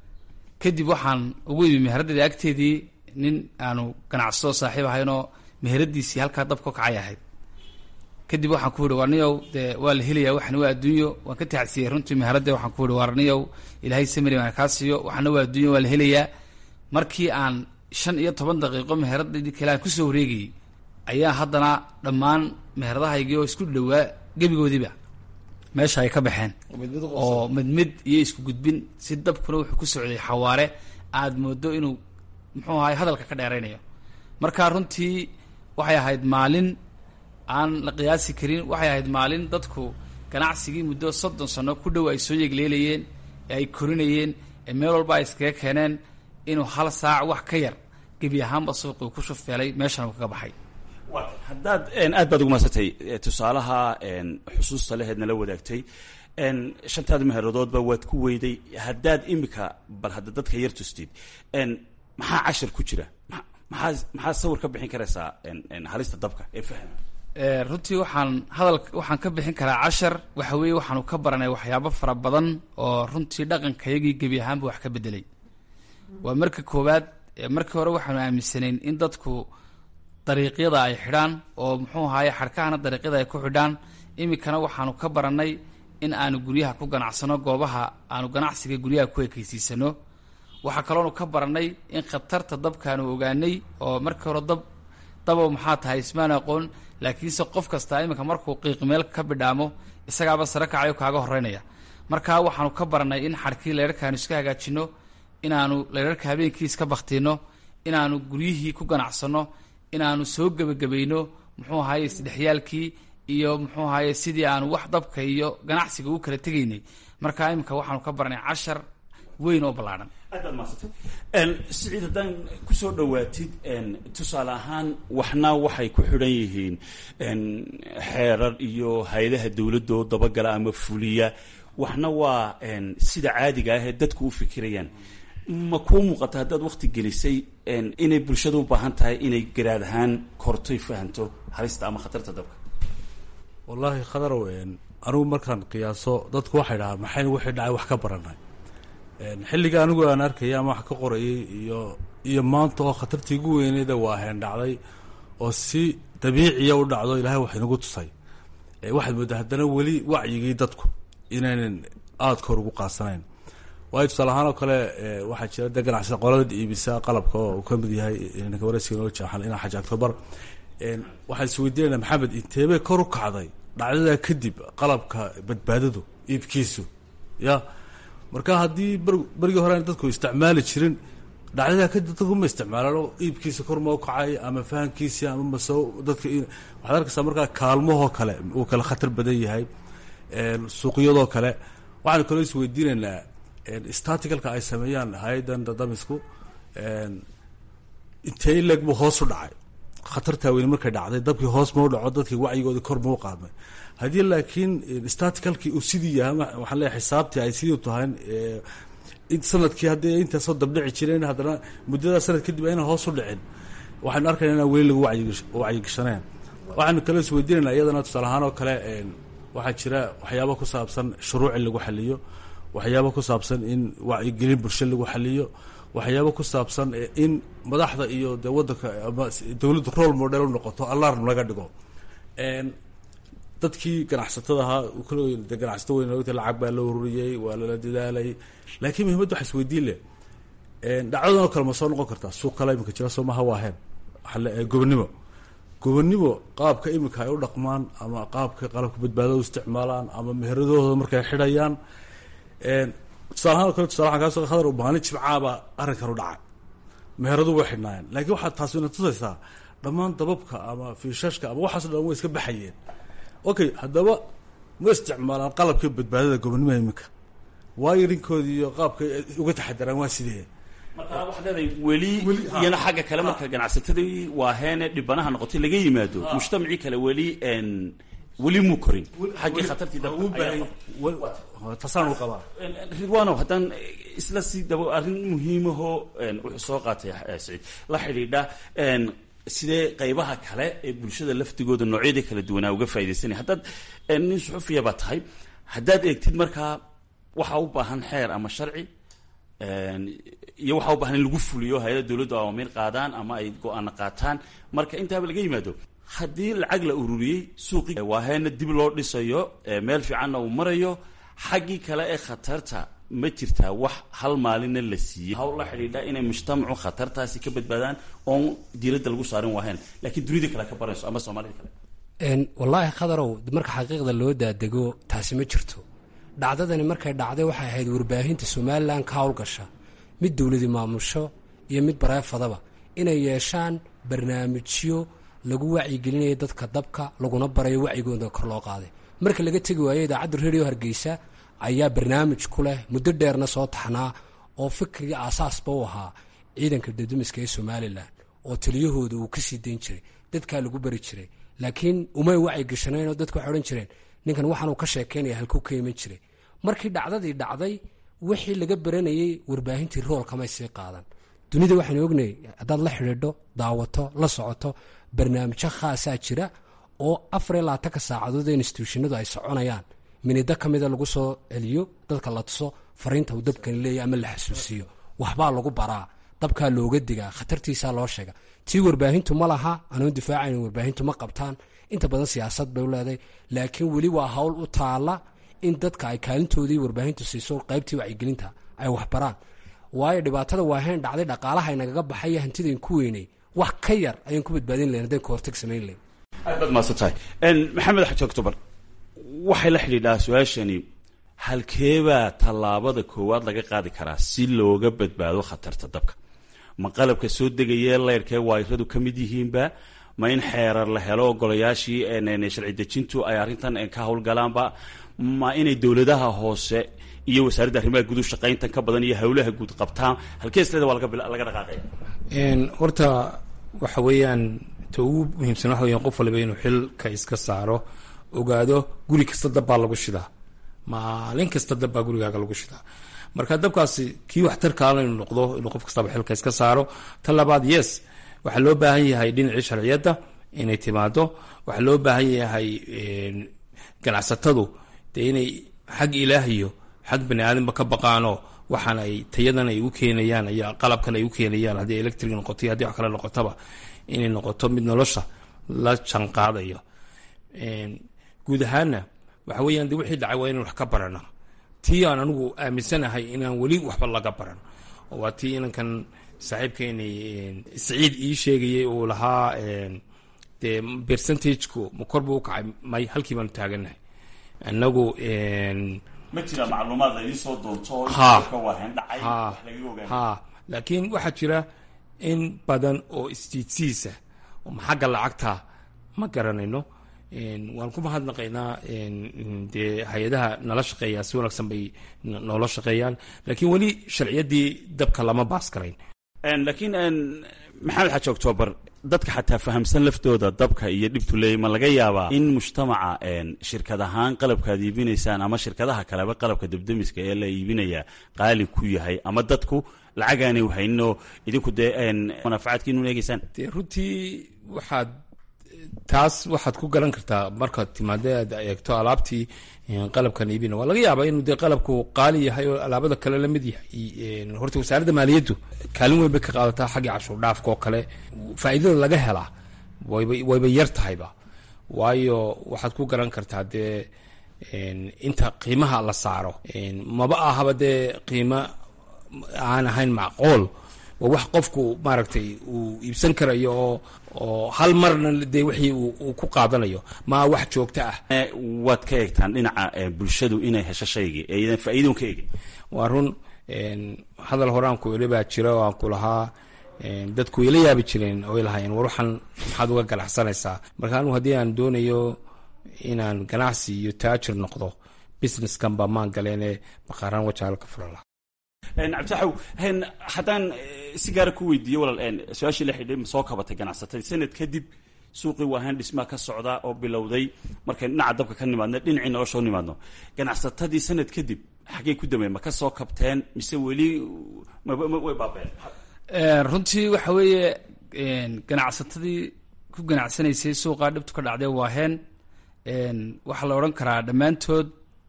kadib waxaan ugu imi meheraddeeda agteedii nin aanu ganacsado saaxiib ahaynoo meheradiisii halkaa dabka ka kacay ahayd kadib waxaan ku yihi warniyow dee waa la helayaa waxna waa adduunyo waan ka taxsiyey runtii meheradde waxaan ku yihi warniyow ilaahay samari baan kaa siiyo waxna waa adduunyo waa la helayaa markii aan shan iyo toban daqiiqo meheradadii kale aan kusoo wareegayey ayaa haddana dhammaan meheradahaygii oo isku dhowaa gebigoodiiba meesha ay ka baxeen oo mid mid iyo isku gudbin si dabkuna wuxuu ku socday xawaare aad moodo inuu muxuu ahay hadalka ka dheeraynayo marka runtii waxay ahayd maalin aan la qiyaasi karin waxay ahayd maalin dadku ganacsigii muddo soddon sano ku dhow ay soo yegleelayeen ee ay korinayeen ee meel walba ay iskaga keeneen inuu hal saac wax ka yar gebi ahaanba suuqii ku shufeelay meeshana uu kaga baxay haddaad aad baad ugu madsantay tusaalaha xusuusta leheed nala wadaagtay shantaada meheeradoodba waad ku weyday haddaad imika bal hadda dadka yar tustid maxaa cashar ku jira maxaa maxaa sawir ka bixin karaysaa halista dabka ee fahma runtii waxaan hadal waxaan ka bixin karaa cashar waxa weeye waxaanu ka baranay waxyaabo fara badan oo runtii dhaqankayagii gebi ahaanba wax ka bedelay waa marka koowaad markii hore waxaanu aaminsanayn in dadku dariiqyada ay xidhaan oo muxuu ahaye xadhkahana dariiqyada ay ku xidhaan iminkana waxaanu ka barannay in aanu guryaha ku ganacsano goobaha aanu ganacsiga guryaha ku ekeysiisano waxaa kaloonu ka barannay in khatarta dabkaanu ogaanay oo markii hore dab dabow maxaa tahay ismaan aqoon laakiinse qof kastaa iminka markuu qiiq meel ka bidhaamo isagaaba sare kacayo kaaga horeynaya marka waxaanu ka barannay in xadhkii leerarkaanu iska hagaajino inaanu leerarka habeenkii iska baktiino inaanu guryihii ku ganacsanno inaanu soo gebagabayno muxuu ahaye isdhexyaalkii iyo muxuu ahaye sidii aanu wax dabka iyo ganacsiga u kala tegaynay marka iminka waxaanu ka barnay cashar weyn oo ballaadhan aad baad mahadsantay siciid haddaan kusoo dhawaatid tusaale ahaan waxna waxay ku xidhan yihiin xeerar iyo hay-adaha dowladda oo dabagala ama fuliya waxna waa sida caadiga ah ee dadku u fikirayaan ma kuu muuqata haddaad wakti gelisay inay bulshada u baahan tahay inay garaad ahaan kortoy fahanto halista ama khatarta dabka wallaahi khadarow anigu markaan qiyaaso dadku waxay dhahaa maxaynu wixii dhacay wax ka baranay xilliga anigu aan arkayay ama wax ka qorayay iyo iyo maanta oo khatartii ugu weyneeda waa heen dhacday oo si dabiiciya u dhacdo ilaahay wax inagu tusay waxaad moodaa haddana weli wacyigii dadku inaynan aada kor ugu qaasanayn waayo tusaale ahaan oo kale waxaa jira dee ganacsada qolada iibisa qalabka oo uu ka mid yahay ninka wareysiga noo jaaxan inaa xaji octobar waxaan isweydiinayna maxamed inteebay kor u kacday dhacdadaa kadib qalabka badbaadadu iibkiisu ya marka haddii ber berigii hore aan dadku isticmaali jirin dhacdadaa kadib dadku ma isticmaalaan oo iibkiisa kor ma u kacay ama fahankiisi ama mase dadka waxaad arkaysaa markaa kaalmahoo kale uu kale khatar badan yahay suuqyadoo kale waxaanu kaloo isweydiinaynaa staticalka ay sameeyaan hay-adan dadamisku intee ileg buu hoos u dhacay khatartaa weyne markay dhacday dabkii hoos ma u dhaco dadkii wacyigoodii kor ma u qaadmay haddii laakiin staticalkii uu sidii yahay waxaan leeyahay xisaabtii ay sidii tahay sanadkii haddii intaasoo dabdhici jireen haddana muddadaa sanad kadib ayna hoos u dhicin waxaynu arkayna inaan weli lagu wacyigashaneen waxaynu kaloo isweydiinaynaa iyadana tusaale ahaan oo kale waxaa jira waxyaaba ku saabsan shuruuc in lagu xaliyo waxyaaba ku saabsan in wacyigelin bulsho lagu xaliyo waxyaaba ku saabsan in madaxda iyo dee waddanka ama dowladdu role model u noqoto alarm laga dhigo dadkii ganacsatada ahaa de ganacsato weyn ogta lacag baa la ururiyey waa lala dadaalay laakiin muhimadda waxa isweydiin leh dhacdadan oo kale ma soo noqon kartaa suuq kale iminka jira soo maha waaheen waaa gobonnimo gobonnimo qaabka iminka ay u dhaqmaan ama qaabka qalabka badbaadada u isticmaalaan ama meheradooda markay xidhayaan tusaale ahaan o kale tusale waxaan kaasoo khadar maalin jimcaaba arrinkan u dhacay meheradu way xidhnaayeen laakiin waxaad taasi ina tusaysaa dhammaan dababka ama fiishashka ama waxaaso dhan way iska baxayeen okay haddaba ma isticmaalaan qalabka badbaadada gobonnimada iminka waayo rinkoodii iyo qaabka uga taxadaraan waa sidee marka waxaad leedahay weli iyana xagga kale marka ganacsatadii waaheene dhibanaha noqotay laga yimaado mujtamacii kale weli weli muu korin xaggii khatartii taasaan u qabaa ridwano haddaan isla si daba arrin muhiimahoo wuxuu soo qaatay saciid la xidhiidha sidee qaybaha kale ee bulshada laftigooda noocyadii kala duwanaa uga faa'idaysanaya haddaad nin suxufiya baa tahay haddaad eegtid markaa waxaa u baahan xeer ama sharci iyo waxaa u baahan in lagu fuliyo hay-ada dowladdu awaamiir qaadaan ama ay go-aana qaataan marka intaaba laga yimaado haddii lacag la ururiyey suuqi waaheena dib loo dhisayo meel fiicanna uu marayo xaggii kale ee khatarta ma jirtaa wax hal maalinna la siiyey hawl la xidhiidha inay mujtamacu khatartaasi ka badbaadaan oon diiradda lagu saarin waaheen laakiin dunida kale ka barayso ama soomaalida kale wallaahi khadarow marka xaqiiqda loo daadego taasi ma jirto dhacdadani markay dhacday waxay ahayd warbaahinta somalilan ka howlgasha mid dowladi maamusho iyo mid bareefadaba inay yeeshaan barnaamijyo lagu wacyigelinayo dadka dabka laguna barayo wacyigooda kor loo qaaday marka laga tegi waayo idaacadda redio hargeysa ayaa barnaamij ku leh muddo dheerna soo taxnaa oo fikrigii aasaasba u ahaa ciidanka dadamiska ee somalilan oo taliyahooda uu kasii dayn jiray dadkaa lagu bari jiray laakiin umay wacyigashaneenoo dadku waxay odhan jireen ninkan waxaanuu ka sheekeynaya halkuu ka iman jiray markii dhacdadii dhacday wixii laga baranayey warbaahintii rool kamay sii qaadan dunida waxaynu ognayay haddaad la xidhiidho daawato la socoto barnaamijyo khaasaa jira oo afar iyo labaatanka saacadood ee instituushinadu ay soconayaan minido ka mida lagu soo celiyo dadka la tuso fariinta uu dabkani leeyahy ama la xasuusiyo waxbaa lagu baraa dabkaa looga digaa khatartiisaa loo sheega tii warbaahintu ma laha anuun difaacayn warbaahintu ma qabtaan inta badan siyaasad bay u leedahay laakiin weli waa hawl u taala in dadka ay kaalintoodii warbaahintu siiso qaybtii wacyigelinta ay waxbaraan waayo dhibaatada waaheen dhacday dhaqaalaha inagaga baxay hantidayn ku weynay wax ka yar ayaan ku badbaadin lahayn haddaan kahortag samayn lahayn aad baad mahadsan tahay maxamed xaji octobar waxay la xidhiidhaa su-aashani halkeebaa tallaabada koowaad laga qaadi karaa si looga badbaado khatarta dabka ma qalabka soo degayee leyrkee waayradu ka mid yihiinba ma in xeerar la helo ogolayaashii sharci dejintu ay arrintan ka howlgalaanba ma inay dowladaha hoose iyo wasaaradda arrimaha guud u shaqayntan ka badan iyo howlaha guud qabtaan halkeesleda waa laga dhaqaaqaya horta waxa weeyaan ta ugu muhiimsan waxa weeyaan qof waliba inuu xilka iska saaro ogaado guri kasta dab baa lagu shidaa maalin kasta dab baa gurigaaga lagu shidaa marka dabkaasi kii waxtarkaala inuu noqdo inuu qof kastaba xilka iska saaro ta labaad yes waxaa loo baahan yahay dhinacii sharciyadda inay timaado waxaa loo baahan yahay ganacsatadu dee inay xag ilaah iyo xag bani aadamba ka baqaano waxaan ay tayadan ay u keenayaan iyo qalabkan ay u keenayaan haddii electric noqoto iyo haddii wax kale noqotaba inay noqoto mid nolosha la janqaadayo guud ahaanna waxa weeyaan de wixii dhacay waa inaan wax ka barana tii aan anigu aaminsanahay inaan weli waxba laga baran oo waa tii inankan saaxiibkeeni saciid ii sheegayay uu lahaa dee percentageku ma kor buu ukacay may halkii baanu taaganahay anagu ma jira macluumaad laydin soo doonto ha waahen dhacay ha wax laga ogaanay ha laakiin waxaa jira in badan oo istiidsiisa oo xagga lacagta ma garanayno waan ku mahadnaqaynaa dee hay-adaha nala shaqeeya si wanaagsan bay noola shaqeeyaan laakiin weli sharciyaddii dabka lama baas garayn laakiin maxamed xaaji octoobar dadka xataa fahamsan laftooda dabka iyo dhibtu leeyay ma laga yaabaa in mujtamaca shirkad ahaan qalabka aad iibinaysaan ama shirkadaha kaleba qalabka debdemiska ee la iibinaya qaali ku yahay ama dadku lacagaanay wahayninoo idinku dee manaafacaadkiinu eegeysaan dee runtii waxaad taas waxaad ku garan kartaa markaad timaade aad eegto alaabtii qalabkan iibina waa laga yaabaa inuu dee qalabku qaali yahay oo alaabada kale lamid yahay horta wasaaradda maaliyaddu kaalin weyn bay ka qaadataa xaggii cashuur dhaafka oo kale faa'iidada laga helaa wayba wayba yar tahayba waayo waxaad ku garan kartaa dee inta qiimaha la saaro maba ahaba dee qiimo aan ahayn macquul waa wax qofku maaragtay uu iibsan karayo oo oo hal marna dee wixii uu ku qaadanayo maa wax joogto ah waad ka eegtaan dhinaca bulshadu inay hesho shaygii ee idan faa'iidon ka eegin waa run hadal hore aan ku iri baa jira oo aan ku lahaa dadku way la yaabi jireen oo ay lahaayeen war waxaan maxaad uga ganacsanaysaa marka anigu haddii aan doonayo inaan ganacsi iyo taajir noqdo businesskan baa maan galeene baqaaraan wajaala ka furan laha cabditaxow haddaan si gaara ku weydiiyo walaal su-aashii la xidhay ma soo kabatay ganacsatadii sanad kadib suuqii waahaan dhismaa ka socdaa oo bilowday markay dhinaca dabka ka nimaadno dhinacii nolosha u nimaadno ganacsatadii sanad kadib xaggay ku dameen ma ka soo kabteen mise weli way baabeen runtii waxa weeye ganacsatadii ku ganacsanaysay suuqaa dhibtu ka dhacday waaheen waxaa la odhan karaa dhammaantood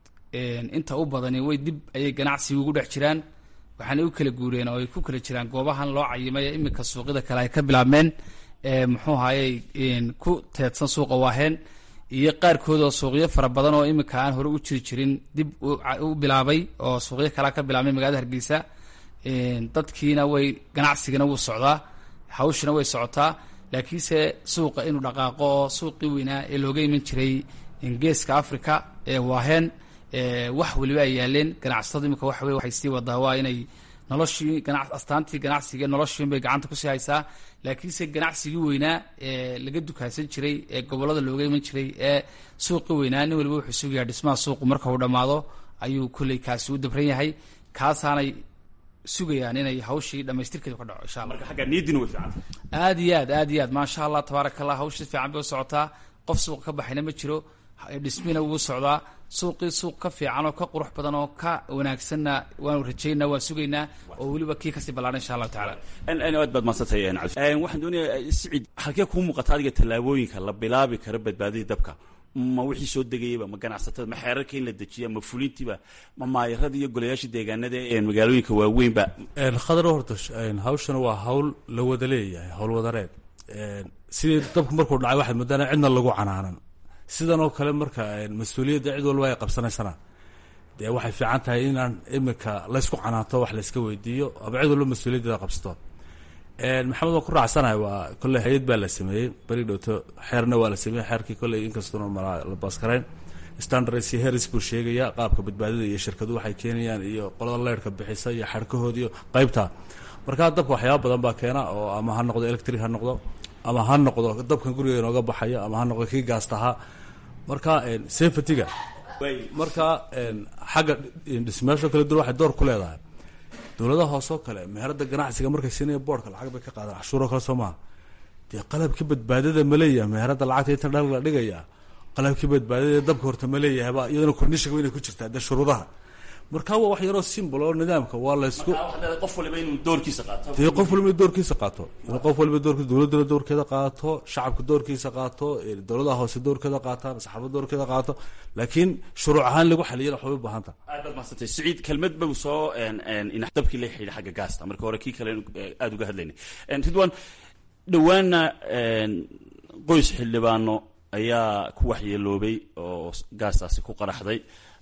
inta u badani way dib ayay ganacsiga ugu dhex jiraan waxaanay u kala guureen oo ay ku kala jiraan goobahan loo cayimay ee iminka suuqyada kale ay ka bilaabmeen muxuu ahayey ku teedsan suuqa waaheen iyo qaarkood oo suuqyo fara badan oo iminka aan hore u jiri jirin dib u bilaabay oo suuqyo kalea ka bilaabmay magaalada hargeysa dadkiina way ganacsigana wuu socdaa hawshina way socotaa laakiinse suuqa inuu dhaqaaqo oo suuqii weynaa ee looga iman jiray geeska africa ee waaheen wax weliba ay yaaleen ganacsatadu imika waxa wey waxay sii wadaa waa inay noloshii gana astaantii ganacsiga noloshiin bay gacanta kusii haysaa laakiinse ganacsigii weynaa ee laga dukaasan jiray ee gobollada looga iman jiray ee suuqii weynaa nin waliba wuxuu sugayaa dhismaha suuqu marka uu dhammaado ayuu kolley kaasi u dabran yahay kaasaanay sugayaan inay hawshii dhamaystirkeedu ka dhaco insha allah marka xagga niyadiina way fiicanta aad iyo aad aad iyo aad maasha allah tabaaraka allah hawsha si fiican bay u socotaa qof suuqa ka baxayna ma jiro dhismina wuu socdaa suuqii suuq ka fiican oo ka qurux badan oo ka wanaagsanna waanu rajaynaa waan sugaynaa oo weliba kii kasii ballaadhan insha allahu tacaala aad baad madsantay waxaan doonayaa sicid halkee kuu muuqata adiga tallaabooyinka la bilaabi karo badbaadadii dabka ma wixii soo degayaba ma ganacsatada ma xeerarka in la dejiya ma fulintiiba ma maayarada iyo golayaasha deegaanada ee magaalooyinka waaweynba khadar horta hawshana waa hawl la wada leeyahay hawl wadareed sidii dabku markuu dhacay waxaad moodana cidna lagu canaanan sidan oo kale marka mas-uuliyadda cid walba ay qabsanaysana dee waxay fiican tahay inaan imika laysku canaanto wax layska weydiiyo ama cid walba mas-uuliyaddeeda qabsato maxamed waan ku raacsanahay waa kolley hay-ad baa la sameeyey beri dhowto xeerna waa la sameeyey xeerkii kolley inkastoona malaa la baaskarayn standards iyo heris buu sheegaya qaabka badbaadada iyo shirkadu waxay keenayaan iyo qolada leyrhka bixisa iyo xarkahood iyo qeybta markaa dabka waxyaaba badan baa keena oo ama ha noqdo electric ha noqdo ama ha noqdo dabkan guriga inooga baxaya ama ha noqdo kii gaastahaa marka safetyga marka xagga dhismayaasho kala duwan waxay door ku leedahay dowladaha hoosoo kale meherada ganacsiga markay siinaya boorka lacag bay ka qaadaan cashuuro kale soo maha dee qalabkii badbaadada ma leeyahay meherada lacagta inta dhal la dhigaya qalabkii badbaadada dabka horta ma leeyahay ba iyadana kordhishiga inay ku jirtaa dee shuruudaha marka waa wax yaroo simbol oo nidaamka waa laysku qof waliba inuu doorkiisa qaato dee qof waliba doorkiisa qaato inuu qof waliba doorkiisa dowladduna doorkeeda qaato shacabka doorkiisa qaato dowladaha hoose doorkeeda qaataan saxaafada doorkeeda qaato laakiin shuruuc ahaan lagu xaliyana waxbay u baahanta aad baad mahadsantay siciid kelmad bau soo dabkii la xidhiidha xagga gaasta marka hore kii kale aada uga hadlaynay ridwan dhowaana qoys xildhibaano ayaa ku waxyeeloobay oo gaastaasi ku qaraxday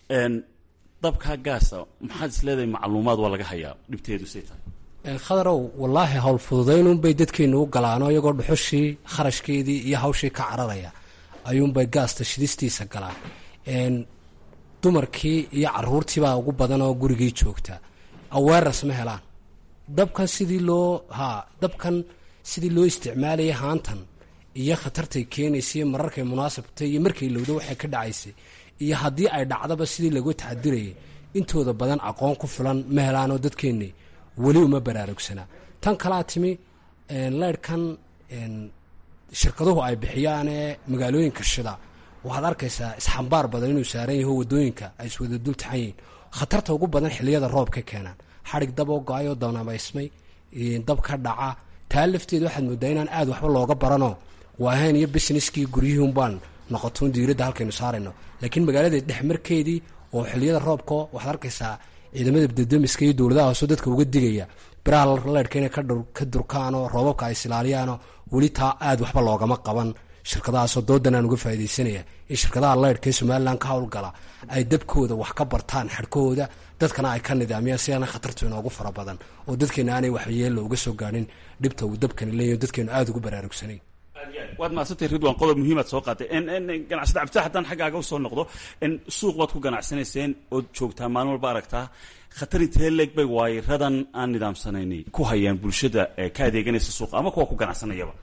dabkaa gaasa maxaad is leedahay macluumaad waa laga hayaa dhibteedu say tahay khadarow wallaahi hawl fududaynunbay dadkeennu u galaano iyagoo dhuxushii kharashkeedii iyo hawshii ka cararaya ayuunbay gaasta shidistiisa galaan dumarkii iyo caruurtiibaa ugu badan oo gurigii joogta aweeras ma helaan dabkan sidii loo ha dabkan sidii loo isticmaalayay haantan iyo khatartay keenaysay mararkay munaasabtay iyo markay lowdo waxay ka dhacaysay iyo haddii ay dhacdaba sidii lagu taxadirayay intooda badan aqoon ku filan ma helaanoo dadkeenni weli uma baraarugsanaa tan kalaa timi leyrhkan shirkaduhu ay bixiyaanee magaalooyinka shida waxaad arkaysaa isxambaar badan inuu saaran yaho wadooyinka ay iswada dul taxan yihiin khatarta ugu badan xiliyada roob ka keenaan xadhig dab oo go-ayoo dabnamaysmay dab ka dhaca taa lafteeda waxaad moodaa inaan aad waxba looga baranoo waahayn iyo businesskii guryihiun baan noqotoon diiradda halkaynu saarayno laakiin magaalada dhexmarkeedii oo xiliyada roobka waxaad arkaysaa ciidamada dadamiska iyo dowladaha hoose dadka uga digaya biraha leyrhka inay ka durkaanoo roobabka ay isilaaliyaanoo weli taa aad waxba loogama qaban shirkadahaasoo doodan aan uga faa'idaysanaya in shirkadaha leyrhka ee somalilan ka howlgala ay dabkooda wax ka bartaan xadhkahooda dadkana ay ka nidaamiyaan si aana khatartu inoogu fara badan oo dadkeena aanay waxyeella uga soo gaadhin dhibta uu dabkani leeyahy dadkeenu aada ugu baraarugsanayn waad mahadsantay ridwan qodob muhiimaad soo qaatay ganacsada cabditax haddaan xaggaaga usoo noqdo suuq baad ku ganacsanayseen ood joogtaa maalin walba aragtaa khatar intee leeg bay waayiradan aan nidaamsanayni ku hayaan bulshada ka adeeganaysa suuqa ama kuwa ku ganacsanayaba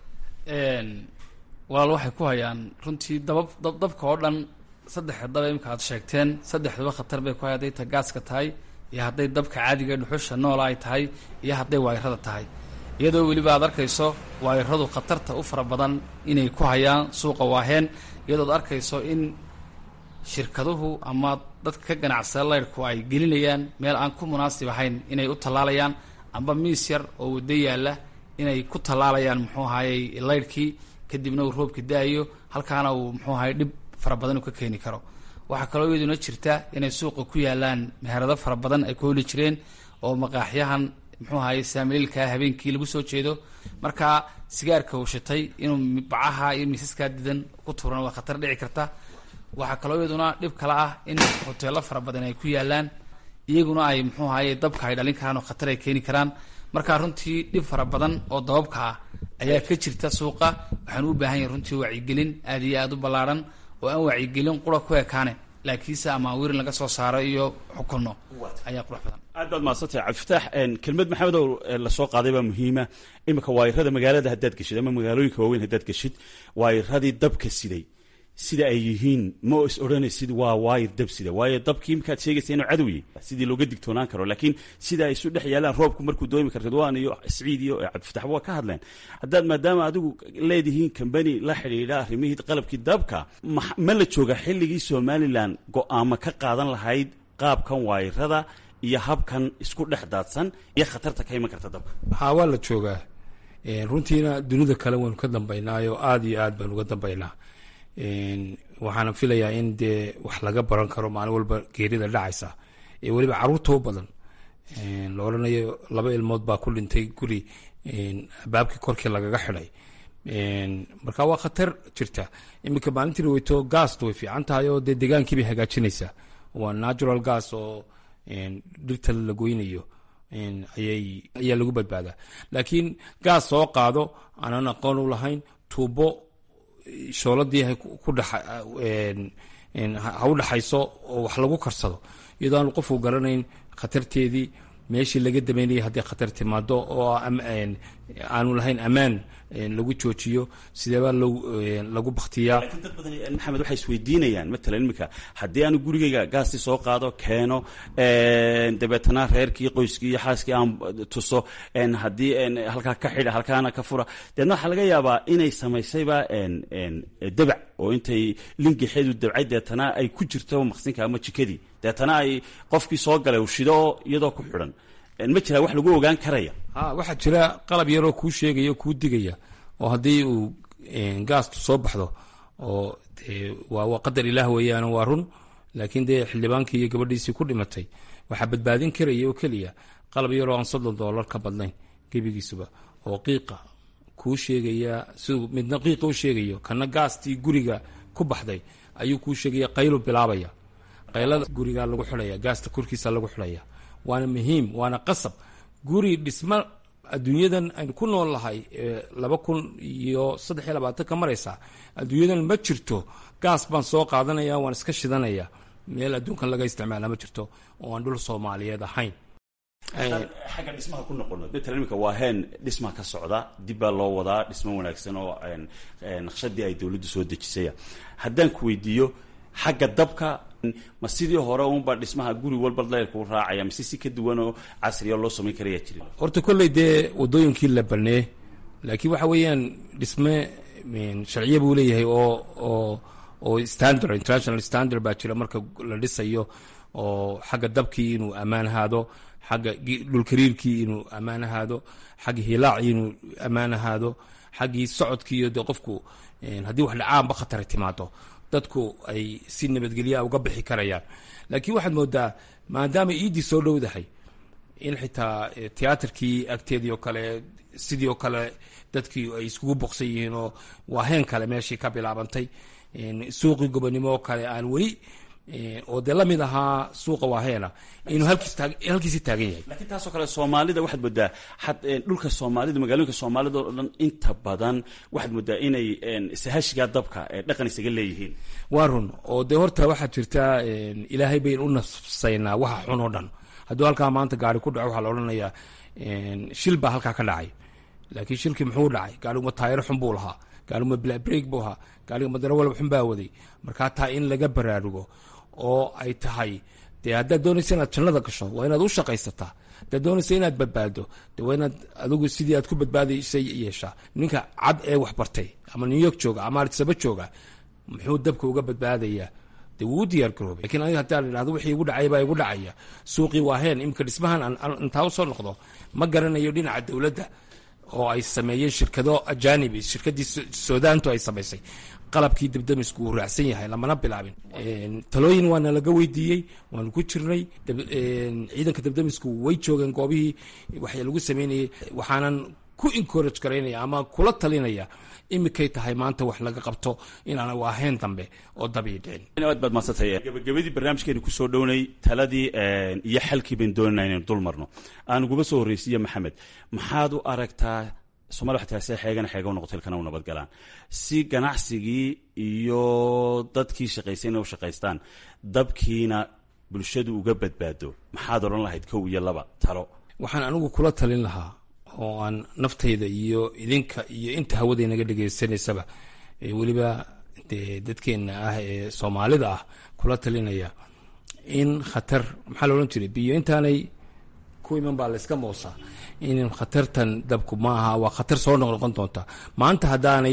walaal waxay ku hayaan runtii dabab dabka oo dhan saddexda daba imika aad sheegteen saddexduba khatar bay ku hay hadday ta gaaska tahay iyo hadday dabka caadiga dhuxusha noola ay tahay iyo hadday waayirada tahay iyadoo weliba aad arkayso waayiradu khatarta u fara badan inay ku hayaan suuqa waaheen iyadood arkayso in shirkaduhu ama dadka ka ganacsada leyrhku ay gelinayaan meel aan ku munaasib ahayn inay u tallaalayaan amba miis yar oo waddo yaalla inay ku tallaalayaan muxuu ahayey leyrhkii kadibna uu roobka da-ayo halkaana uu muxuu ahayey dhib fara badan uu ka keeni karo waxaa kaloo iyaduna jirta inay suuqa ku yaalaan meherado fara badan ay ku holi jireen oo maqaaxyahan muxuu ahaye saamiliilkaa habeenkii lagu soo jeedo markaa sigaarka uu shitay inuu bacaha iyo miisaskaa didan ku tuuran waa khatar dhici karta waxaa kaloo iyaduna dhib kale ah in hoteelo fara badan ay ku yaalaan iyaguna ay muxuu ahaye dabka ay dhalin karaan oo khatar ay keeni karaan markaa runtii dhib fara badan oo dababka ah ayaa ka jirta suuqa waxaan u baahan yahay runtii wacyigelin aad iyo aada u ballaarhan oo aan wacyigelin qura ku ekaane laakiinse amaawirin laga soo saaro iyo xukunno ayaa qurux badan aad baad mahadsantay cabdifitaax kelmad maxamedow lasoo qaaday baa muhiima iminka waayirada magaalada haddaad geshid ama magaalooyinka waaweyn haddaad geshid waayiradii dabka siday sida ay yihiin ma is odhanaysid waa waayir dab sida waayo dabkii imikaad sheegaysa inuu cadowye sidii looga digtoonaan karo laakiin sida ay isu dhex yaalaan roobku markuu doomi karo ridwaan iyo siciid iyo cabdifitaxba waa ka hadleen haddaad maadaama adigu leedihiin kambani la xidhiidha arrimihii qalabkii dabka ma la jooga xilligii somalilan go-aamo ka qaadan lahayd qaabkan waayirada iyo habkan isku dhex daadsan iyo khatarta ka iman karta dabka haa waa la joogaa runtiina dunida kale waynu ka dambaynaayo aada iyo aad baynu uga dambaynaa waxaana filayaa in dee wax laga baran karo maalin walba geerida dhacaysa ee weliba caruurta u badan la odhanayo laba ilmood baa ku dhintay guri baabkii korkii lagaga xidhay marka waa khatar jirta iminka maalintii weyto gaasta way fiican tahay oo dee degaankii bay hagaajinaysaa waa natural gas oo dhirta la goynayo ayay ayaa lagu badbaadaa laakiin gaas soo qaado aanan aqoon u lahayn tuubo shooladii ku dha ha u dhaxayso oo wax lagu karsado iyadoo aan qofku garanayn khatarteedii meeshii laga dameynayay haddii khatar timaado oo aanu lahayn ammaan lagu joojiyo sideebaa lagu baktiyaa laakiin dad badan maxamed waxay isweydiinayaan matalan iminka haddii aanu gurigayga gaastii soo qaado keeno dabeetana reerkii qoyskii iyo xaaskii aan tuso haddii halkaa ka xidha halkaana ka fura deedna waxaa laga yaabaa inay samaysayba dabac oo intay lingaxeedu dabcay deetana ay ku jirto maqsinka ama jikadii deetana ay qofkii soo galay uu shido iyadoo ku xidhan ma jiraa wax lagu ogaan karaya ha waxaa jira qalab yaroo kuu sheegaya kuu digaya oo haddii uu gaastu soo baxdo oo waa qadar ilaah weeyaan waa run laakiin dee xildhibaankii iyo gabadhiisii ku dhimatay waxaa badbaadin karaya oo keliya qalab yaroo aan soddon dollar ka badnayn gebigiisuba oo qiiqa kuu sheegaya siduu midna qiiqa u sheegayo kana gaastii guriga ku baxday ayuu kuu sheegaya qaylu bilaabaya qaylada gurigaa lagu xidhaya gaasta korkiisa lagu xidhaya waana muhiim waana qasab guri dhisma adduunyadan aynu ku nool lahay laba kun iyo saddex iyo labaatan ka maraysa adduunyadan ma jirto gaas baan soo qaadanaya waan iska shidanaya meel adduunkan laga isticmaala ma jirto oo aan dhul soomaaliyeed ahayn xagga dhismaha ku noqono matalan iminka waa heen dhisma ka socda dib baa loo wadaa dhismo wanaagsan oo naqshadii ay dowladdu soo dejisaya haddaan ku weydiiyo xagga dabka ma sidii hore unba dhismaha guri walba leyrkuu raacaya mise si ka duwan oo casriya loo samayn karaya jiri horta kolley dee wadooyinkii la banee laakiin waxa weeyaan dhisme sharciya buu leeyahay oo oo oo standard international standard baa jira marka la dhisayo oo xagga dabkii inuu ammaan ahaado xagga dhulkariirkii inuu ammaan ahaado xagga hilaacii inuu ammaan ahaado xaggii socodkii iyo dee qofku haddii wax dhacaanba khatara timaado dadku ay si nabadgelyaa uga bixi karayaan laakiin waxaad moodaa maadaama iiddii soo dhowdahay in xitaa tiyaatarkii agteedii oo kale sidii oo kale dadkii ay iskugu boqsan yihiin oo waa heen kale meeshii ka bilaabantay suuqii gobonimo oo kale aan weli oo dee lamid ahaa suuqa waaheena inuu halkiisi taagan yahay laakiin taasoo kale soomaalida waxaad moodaa dhulka soomaalida magaalooyinka soomaalida oo dhan inta badan waxaad moodaa inay sahashigaa dabka dhaqan isaga leeyihiin waa run oo dee horta waxaad jirtaa ilaahay bayn u nafsaynaa waxa xun oo dhan hadduu halkaa maanta gaari ku dhaco waxaa la odhanayaa shil baa halkaa ka dhacay laakiin shilkii muxuu dhacay gaariguma taayaro xun buu lahaa gaariguma blabreg buu ahaa gaariga madaro walba xun baa waday markaa taa in laga baraarugo oo ay tahay dee haddaad doonaysa inaad jannada gasho waa inaad u shaqaysataa haddaad doonaysa inaad badbaado de waa inaad adigu sidii aad ku badbaadaysay yeeshaa ninka cad ee wax bartay ama new york jooga ama arsaba jooga muxuu dabka uga badbaadayaa de wuu u diyaar garoobay lakiin aniga haddaan idhahdo wixii igu dhacay baa igu dhacaya suuqii waa heen imika dhismahan intaa usoo noqdo ma garanayo dhinaca dowladda oo ay sameeyeen shirkado ajaanibi shirkadii sudaantu ay samaysay qalabkii dabdamisku uu raacsan yahay lamana bilaabin talooyin waana laga weydiiyey waanu ku jirnay ciidanka dabdamisku way joogeen goobihii wax lagu sameynayay waxaanan ku encourage garaynaya ama kula talinaya imikay tahay maanta wax laga qabto inaan waaheen dambe oo dabii dhicin aad baad madsantay gabagabadii barnaamijkeenu kusoo dhownay taladii iyo xalkii bayn doonana inaynu dul marno aan uguba soo horreysiiye maxamed maxaad u aragtaa somalia waxay tahay see xeegana xeega u noqoto ilkana u nabad galaan si ganacsigii iyo dadkii shaqaysayna u shaqaystaan dabkiina bulshadu uga badbaado maxaad odhan lahayd kow iyo laba talo waxaan anigu kula talin lahaa oo aan naftayda iyo idinka iyo inta hawada inaga dhegaysanaysaba weliba dee dadkeenna ah ee soomaalida ah kula talinaya in khatar maxaa la odhan jiray biyo intaanay ku iman baa layska moosaa in khatartan dabku ma aha waa khatar soo noqnoqon doonta maanta haddaanay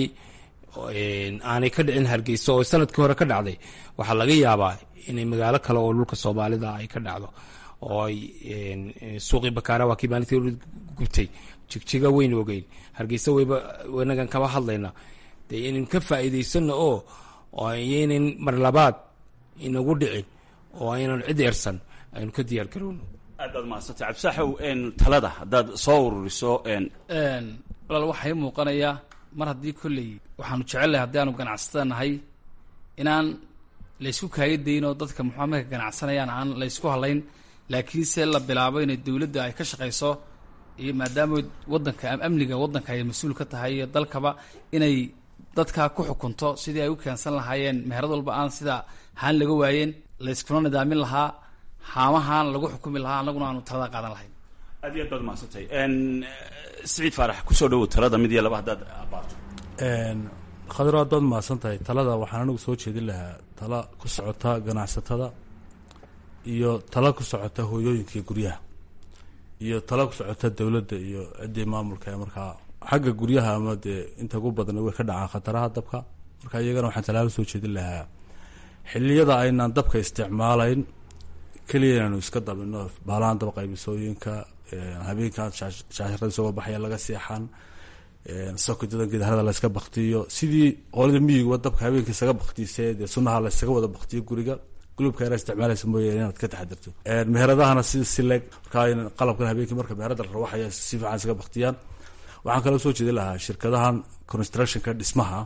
aanay ka dhicin hargeysa oo sanadkii hore ka dhacday waxaa laga yaabaa inay magaalo kale oo dhulka soomaalida ay ka dhacdo oo ay suuqii bakaara waa kii maalintii gubtay jigjiga weyn ogeyn hargeysa weyba inagan kaba hadlayna dee inaynu ka faa'iidaysano oo oo ayaynan mar labaad inagu dhicin oo aynan cid eersan aynu ka diyaar garowno aad baad mahadsantay cabdisaaxow talada haddaad soo ururiso walaal waxaa ii muuqanayaa mar haddii kolley waxaanu jecelnahay haddii aanu ganacsatada nahay inaan laysku kaaga dayin oo dadka muxua marka ganacsanayaan aan laysku halayn laakiinse la bilaabo inay dowladda ay ka shaqayso iyo maadaama wadanka amniga waddanka ay mas-uul ka tahay iyo dalkaba inay dadka ku xukunto sidii ay u keensan lahaayeen meherad walba aan sida haan laga waayeen layskuna nidaamin lahaa haamahaan lagu xukumi lahaa annaguna aanu talada qaadan lahayn aad iyo aad baad mahadsantahay siciid faarax kusoo dhowow talada mid iyo laba haddaad abaarto khadro aad baad mahadsan tahay talada waxaan anigu soo jeedin lahaa tala ku socota ganacsatada iyo tala ku socota hooyooyinka iyo guryaha iyo tala ku socota dowladda iyo ciddii maamulka ee markaa xagga guryaha ama dee inta ugu badan way ka dhacaan khataraha dabka marka iyagana waxaan talaalo soo jeedin lahaa xilliyada aynaan dabka isticmaalayn keliya inaanu iska dabino baalahan dab qaybisooyinka habeenkan shaashirada isagoo baxaya laga seexan sokodadan gidaarada layska baktiyo sidii qolada miyiguba dabka habeenka isaga baktiisee dee sunaha laysaga wada baktiyo guriga gulubka yara isticmaalaysa mooyaane inaad ka taxadirto meheradahana si sileg markaa qalabkan habeenkii marka meherada la rawaxaya si fiican isaga baktiyaan waxaan kaloo soo jeedin lahaa shirkadahan constructionka dhismaha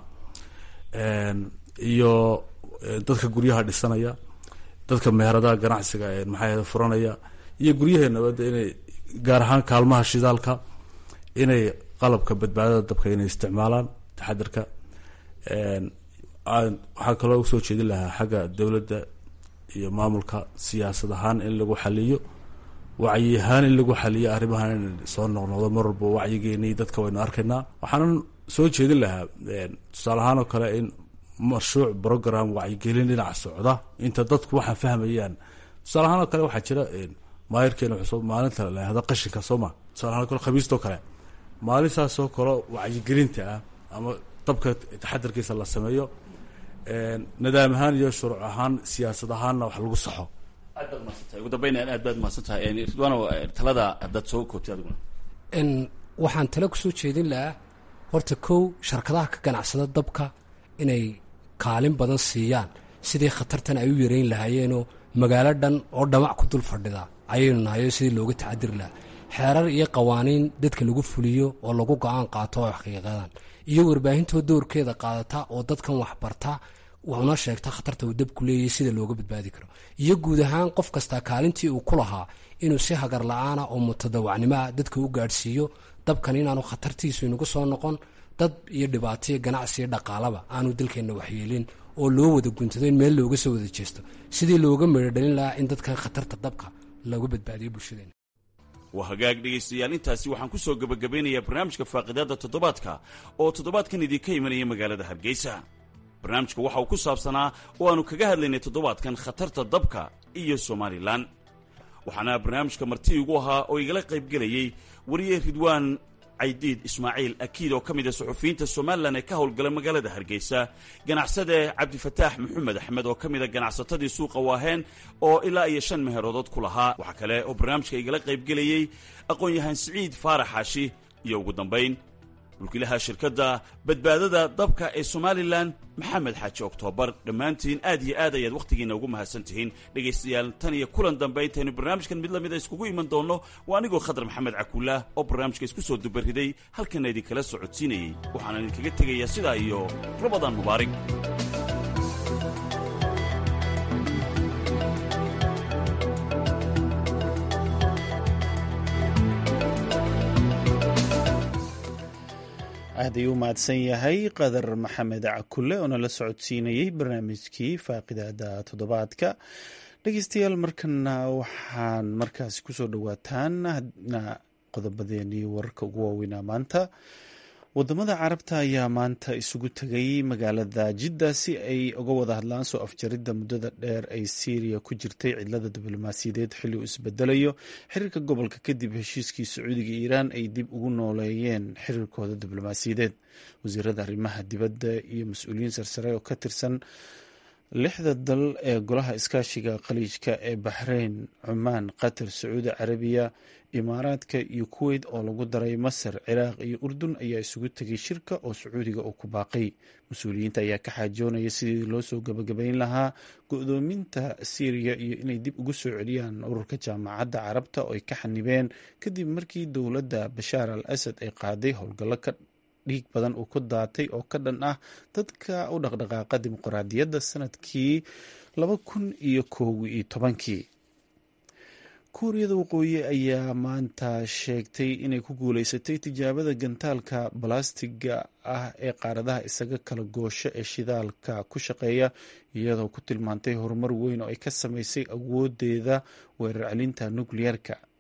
iyo dadka guryaha dhisanaya dadka meheradaha ganacsiga maxaa furanaya iyo guryaheenaba de inay gaar ahaan kaalmaha shidaalka inay qalabka badbaadada dabka inay isticmaalaan taxadirka waxaa kaloo usoo jeedin lahaa xagga dowladda iyo maamulka siyaasad ahaan in lagu xaliyo wacyi ahaan in lagu xaliyo arrimahan in soo noqnoqdo mar walba wacyigeeni dadka waynu arkaynaa waxaanan soo jeedin lahaa tusaale ahaan oo kale in mashruuc program wacyigelin dhinaca socda inta dadku waxaa fahmayaan tusaale ahaan oo kale waxaa jira maayirkeena cusub maalinta lahahdo qashinka sooma tusaale ahaan kale khamiistoo kale maalintaasoo kale wacyigelinta ah ama dabka taxadarkiisa la sameeyo nidaam ahaan iyo shuruuc ahaan siyaasad ahaanna wax lagu saxo aad baad mahadsantahay ugu dambeyn aad baad mahadsan tahay ridwaano talada haddaad soo koobtay adiguna waxaan tale kusoo jeedin lahaa horta kow sharkadaha ka ganacsada dabka inay kaalin badan siiyaan sidii khatartan ay u yareyn lahaayeenoo magaalo dhan oo dhamac ku dul fadhida ayaynu nahayo sidii looga tacadiri lahaa xeerar iyo qawaaniin dadka lagu fuliyo oo lagu go-aan qaato oo xaqiiqadan iyo warbaahintoo doorkeeda qaadata oo dadkan waxbarta wuxuna sheegta khatarta uu dabku leeyahy sida looga badbaadi karo iyo guud ahaan qof kastaa kaalintii uu ku lahaa inuu si hagar la-aana oo mutadawacnimoa dadka u gaadhsiiyo dabkan inaanu khatartiisu inagu soo noqon dad iyo dhibaataiyo ganacsiyo dhaqaalaba aanu dalkeenna waxyeelin oo loo wada guntado in meel looga soo wada jeesto sidii looga meedhodhalin lahaa in dadkan khatarta dabka looga badbaadiyo bulshadeena waa hagaag dhegaystayaal intaasi waxaan ku soo gebagabeynayaa barnaamijka faaqidaadda toddobaadka oo toddobaadkan idinka imanaya magaalada hargeysa barnaamijka waxa uu ku saabsanaa oo aanu kaga hadlaynay toddobaadkan khatarta dabka iyo somalilan waxaana barnaamijka marti igu ahaa oo igala qaybgelayey wariye ridwaan caydiid ismaaciil akiid oo ka mid a suxufiyiinta somalilan ee ka howlgala magaalada hargeysa ganacsade cabdifataax maxamed axmed oo ka mid a ganacsatadii suuqa waaheen oo ilaa iyo shan meheroodood ku lahaa waxaa kale oo barnaamijka igala qaybgelayey aqoon-yahaan siciid faarax xaashi iyo ugu dambayn mulkiilaha shirkadda badbaadada dabka ee somalilan maxamed xaaji oktoobar dhammaantiin aad iyo aad ayaad wakhtigiina ugu mahadsan tihiin dhegaystayaal tan iyo kulan dambe intaynu barnaamijkan mid lamida iskugu iman doonno waa anigoo khadar maxamed cakuulaah oo barnaamijka isku soo dubariday halkanna idinkala socodsiinayey waxaana idinkaga tegayaa sidaa iyo ramadaan mubaarig aad ayuu u mahadsan yahay qadar maxamed cakulle oo nala socodsiinayey barnaamijkii faaqidaada toddobaadka dhegeystayaal markana waxaan markaasi kusoo dhowaataan qodobadeenii wararka ugu waaweynaa maanta wadamada carabta ayaa maanta isugu tegay magaalada jidda si ay uga wada hadlaan soo afjaridda muddada dheer ay syriya ku jirtay cidlada diblomaasiyadeed xilli uu isbedelayo xiriirka gobolka kadib heshiiskii sacuudiga iiraan ay dib ugu nooleeyeen xiriirkooda diblomaasiyadeed wasiirada arrimaha dibadda iyo mas-uuliyiin sarsare oo ka tirsan lixda dal ee golaha iskaashiga khaliijka ee baxreyn cumaan qatar sacuudi carabiya imaaraadka iyo kuweyt oo lagu daray masar ciraaq iyo urdun ayaa isugu tegay shirka oo sacuudiga uu ku baaqay mas-uuliyiinta ayaa ka xaajoonaya sidii loo soo gabagabayn lahaa go-doominta syriya iyo inay dib ugu soo celiyaan ururka jaamacadda carabta oo ay ka xanibeen kadib markii dowladda bashaar al asad ay qaaday howlgallo ka dhiig badan uu ku daatay oo ka dhan ah dadka u dhaqdhaqaaqa dimuqraadiyadda sanadkii laba kun iyo koow iyo tobankii kuuriyada waqooyi ayaa maanta sheegtay inay ku guuleysatay tijaabada gantaalka balastiga ah ee qaaradaha isaga kala goosho ee shidaalka ku shaqeeya iyadoo ku tilmaantay horumar weyn oo ay ka sameysay awoodeeda weerar celinta nukliyeerka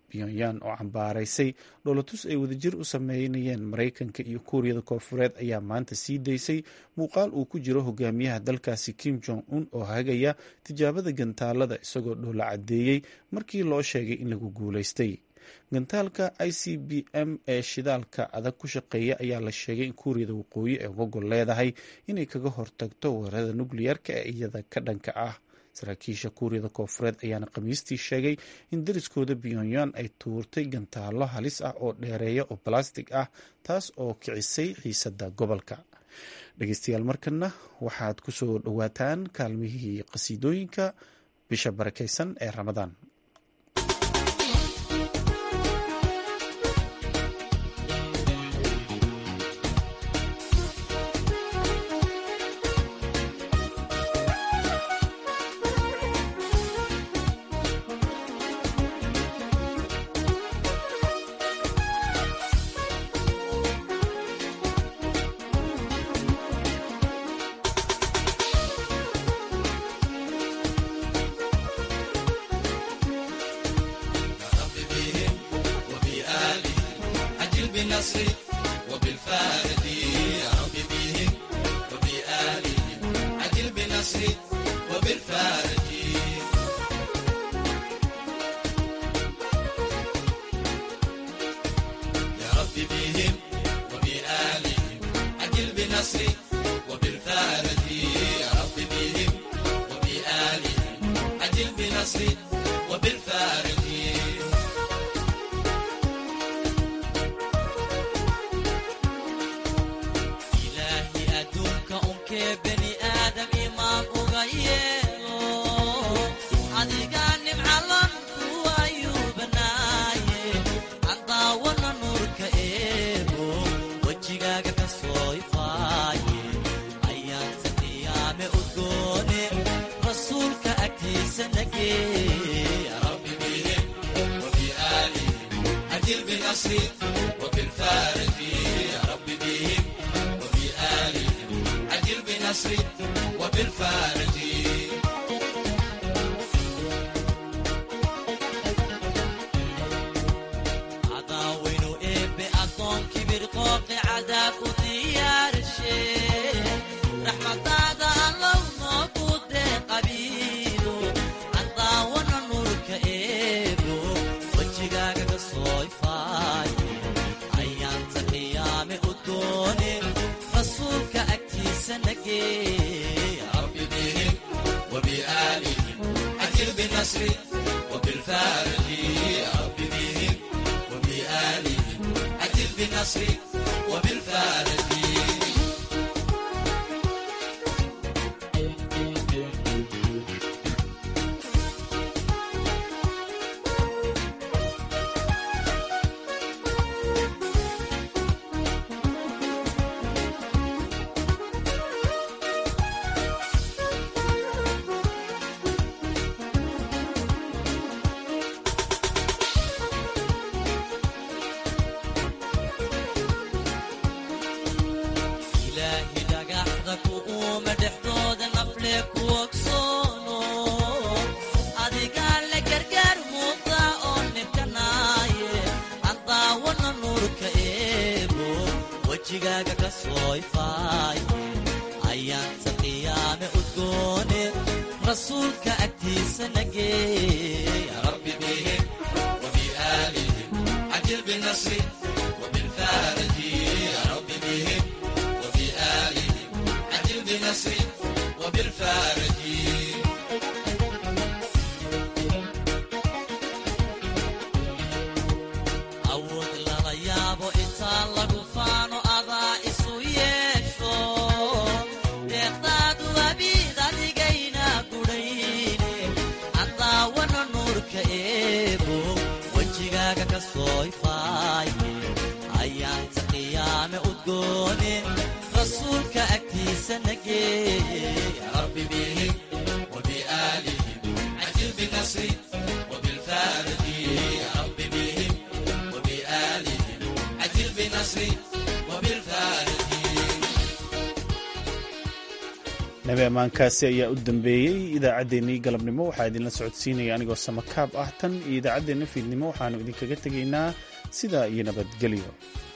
pyongyang oo cambaaraysay dholotus ay wadajir u sameynayeen maraykanka iyo kuuriyada koonfureed ayaa maanta sii daysay muuqaal uu ku jiro hogaamiyaha dalkaasi kim jong un oo hagaya tijaabada gantaalada isagoo dhoola caddeeyey markii loo sheegay in lagu guulaystay gantaalka i c b m ee shidaalka adag ku shaqeeya ayaa la sheegay in kuuriyada waqooyi ay uga gol leedahay inay kaga hortagto weerarada nukliyarka ee iyada ka dhanka ah saraakiisha kuuriyada koonfureed ayaana khamiistii sheegay in dariskooda pyongyang ay tuurtay gantaalo halis ah oo dheereeya oo balastig ah taas oo kicisay xiisada gobolka dhegeystayaal markana waxaad ku soo dhowaataan kaalmihii qasiidooyinka bisha barakeysan ee ramadaan nabi ammaankaasi ayaa u dambeeyey idaacaddeenii galabnimo waxaa idinla socodsiinaya anigoo samakaab ah tan iyo idaacaddeenna fiidnimo waxaannu idinkaga tegaynaa sidaa iyo nabadgelyo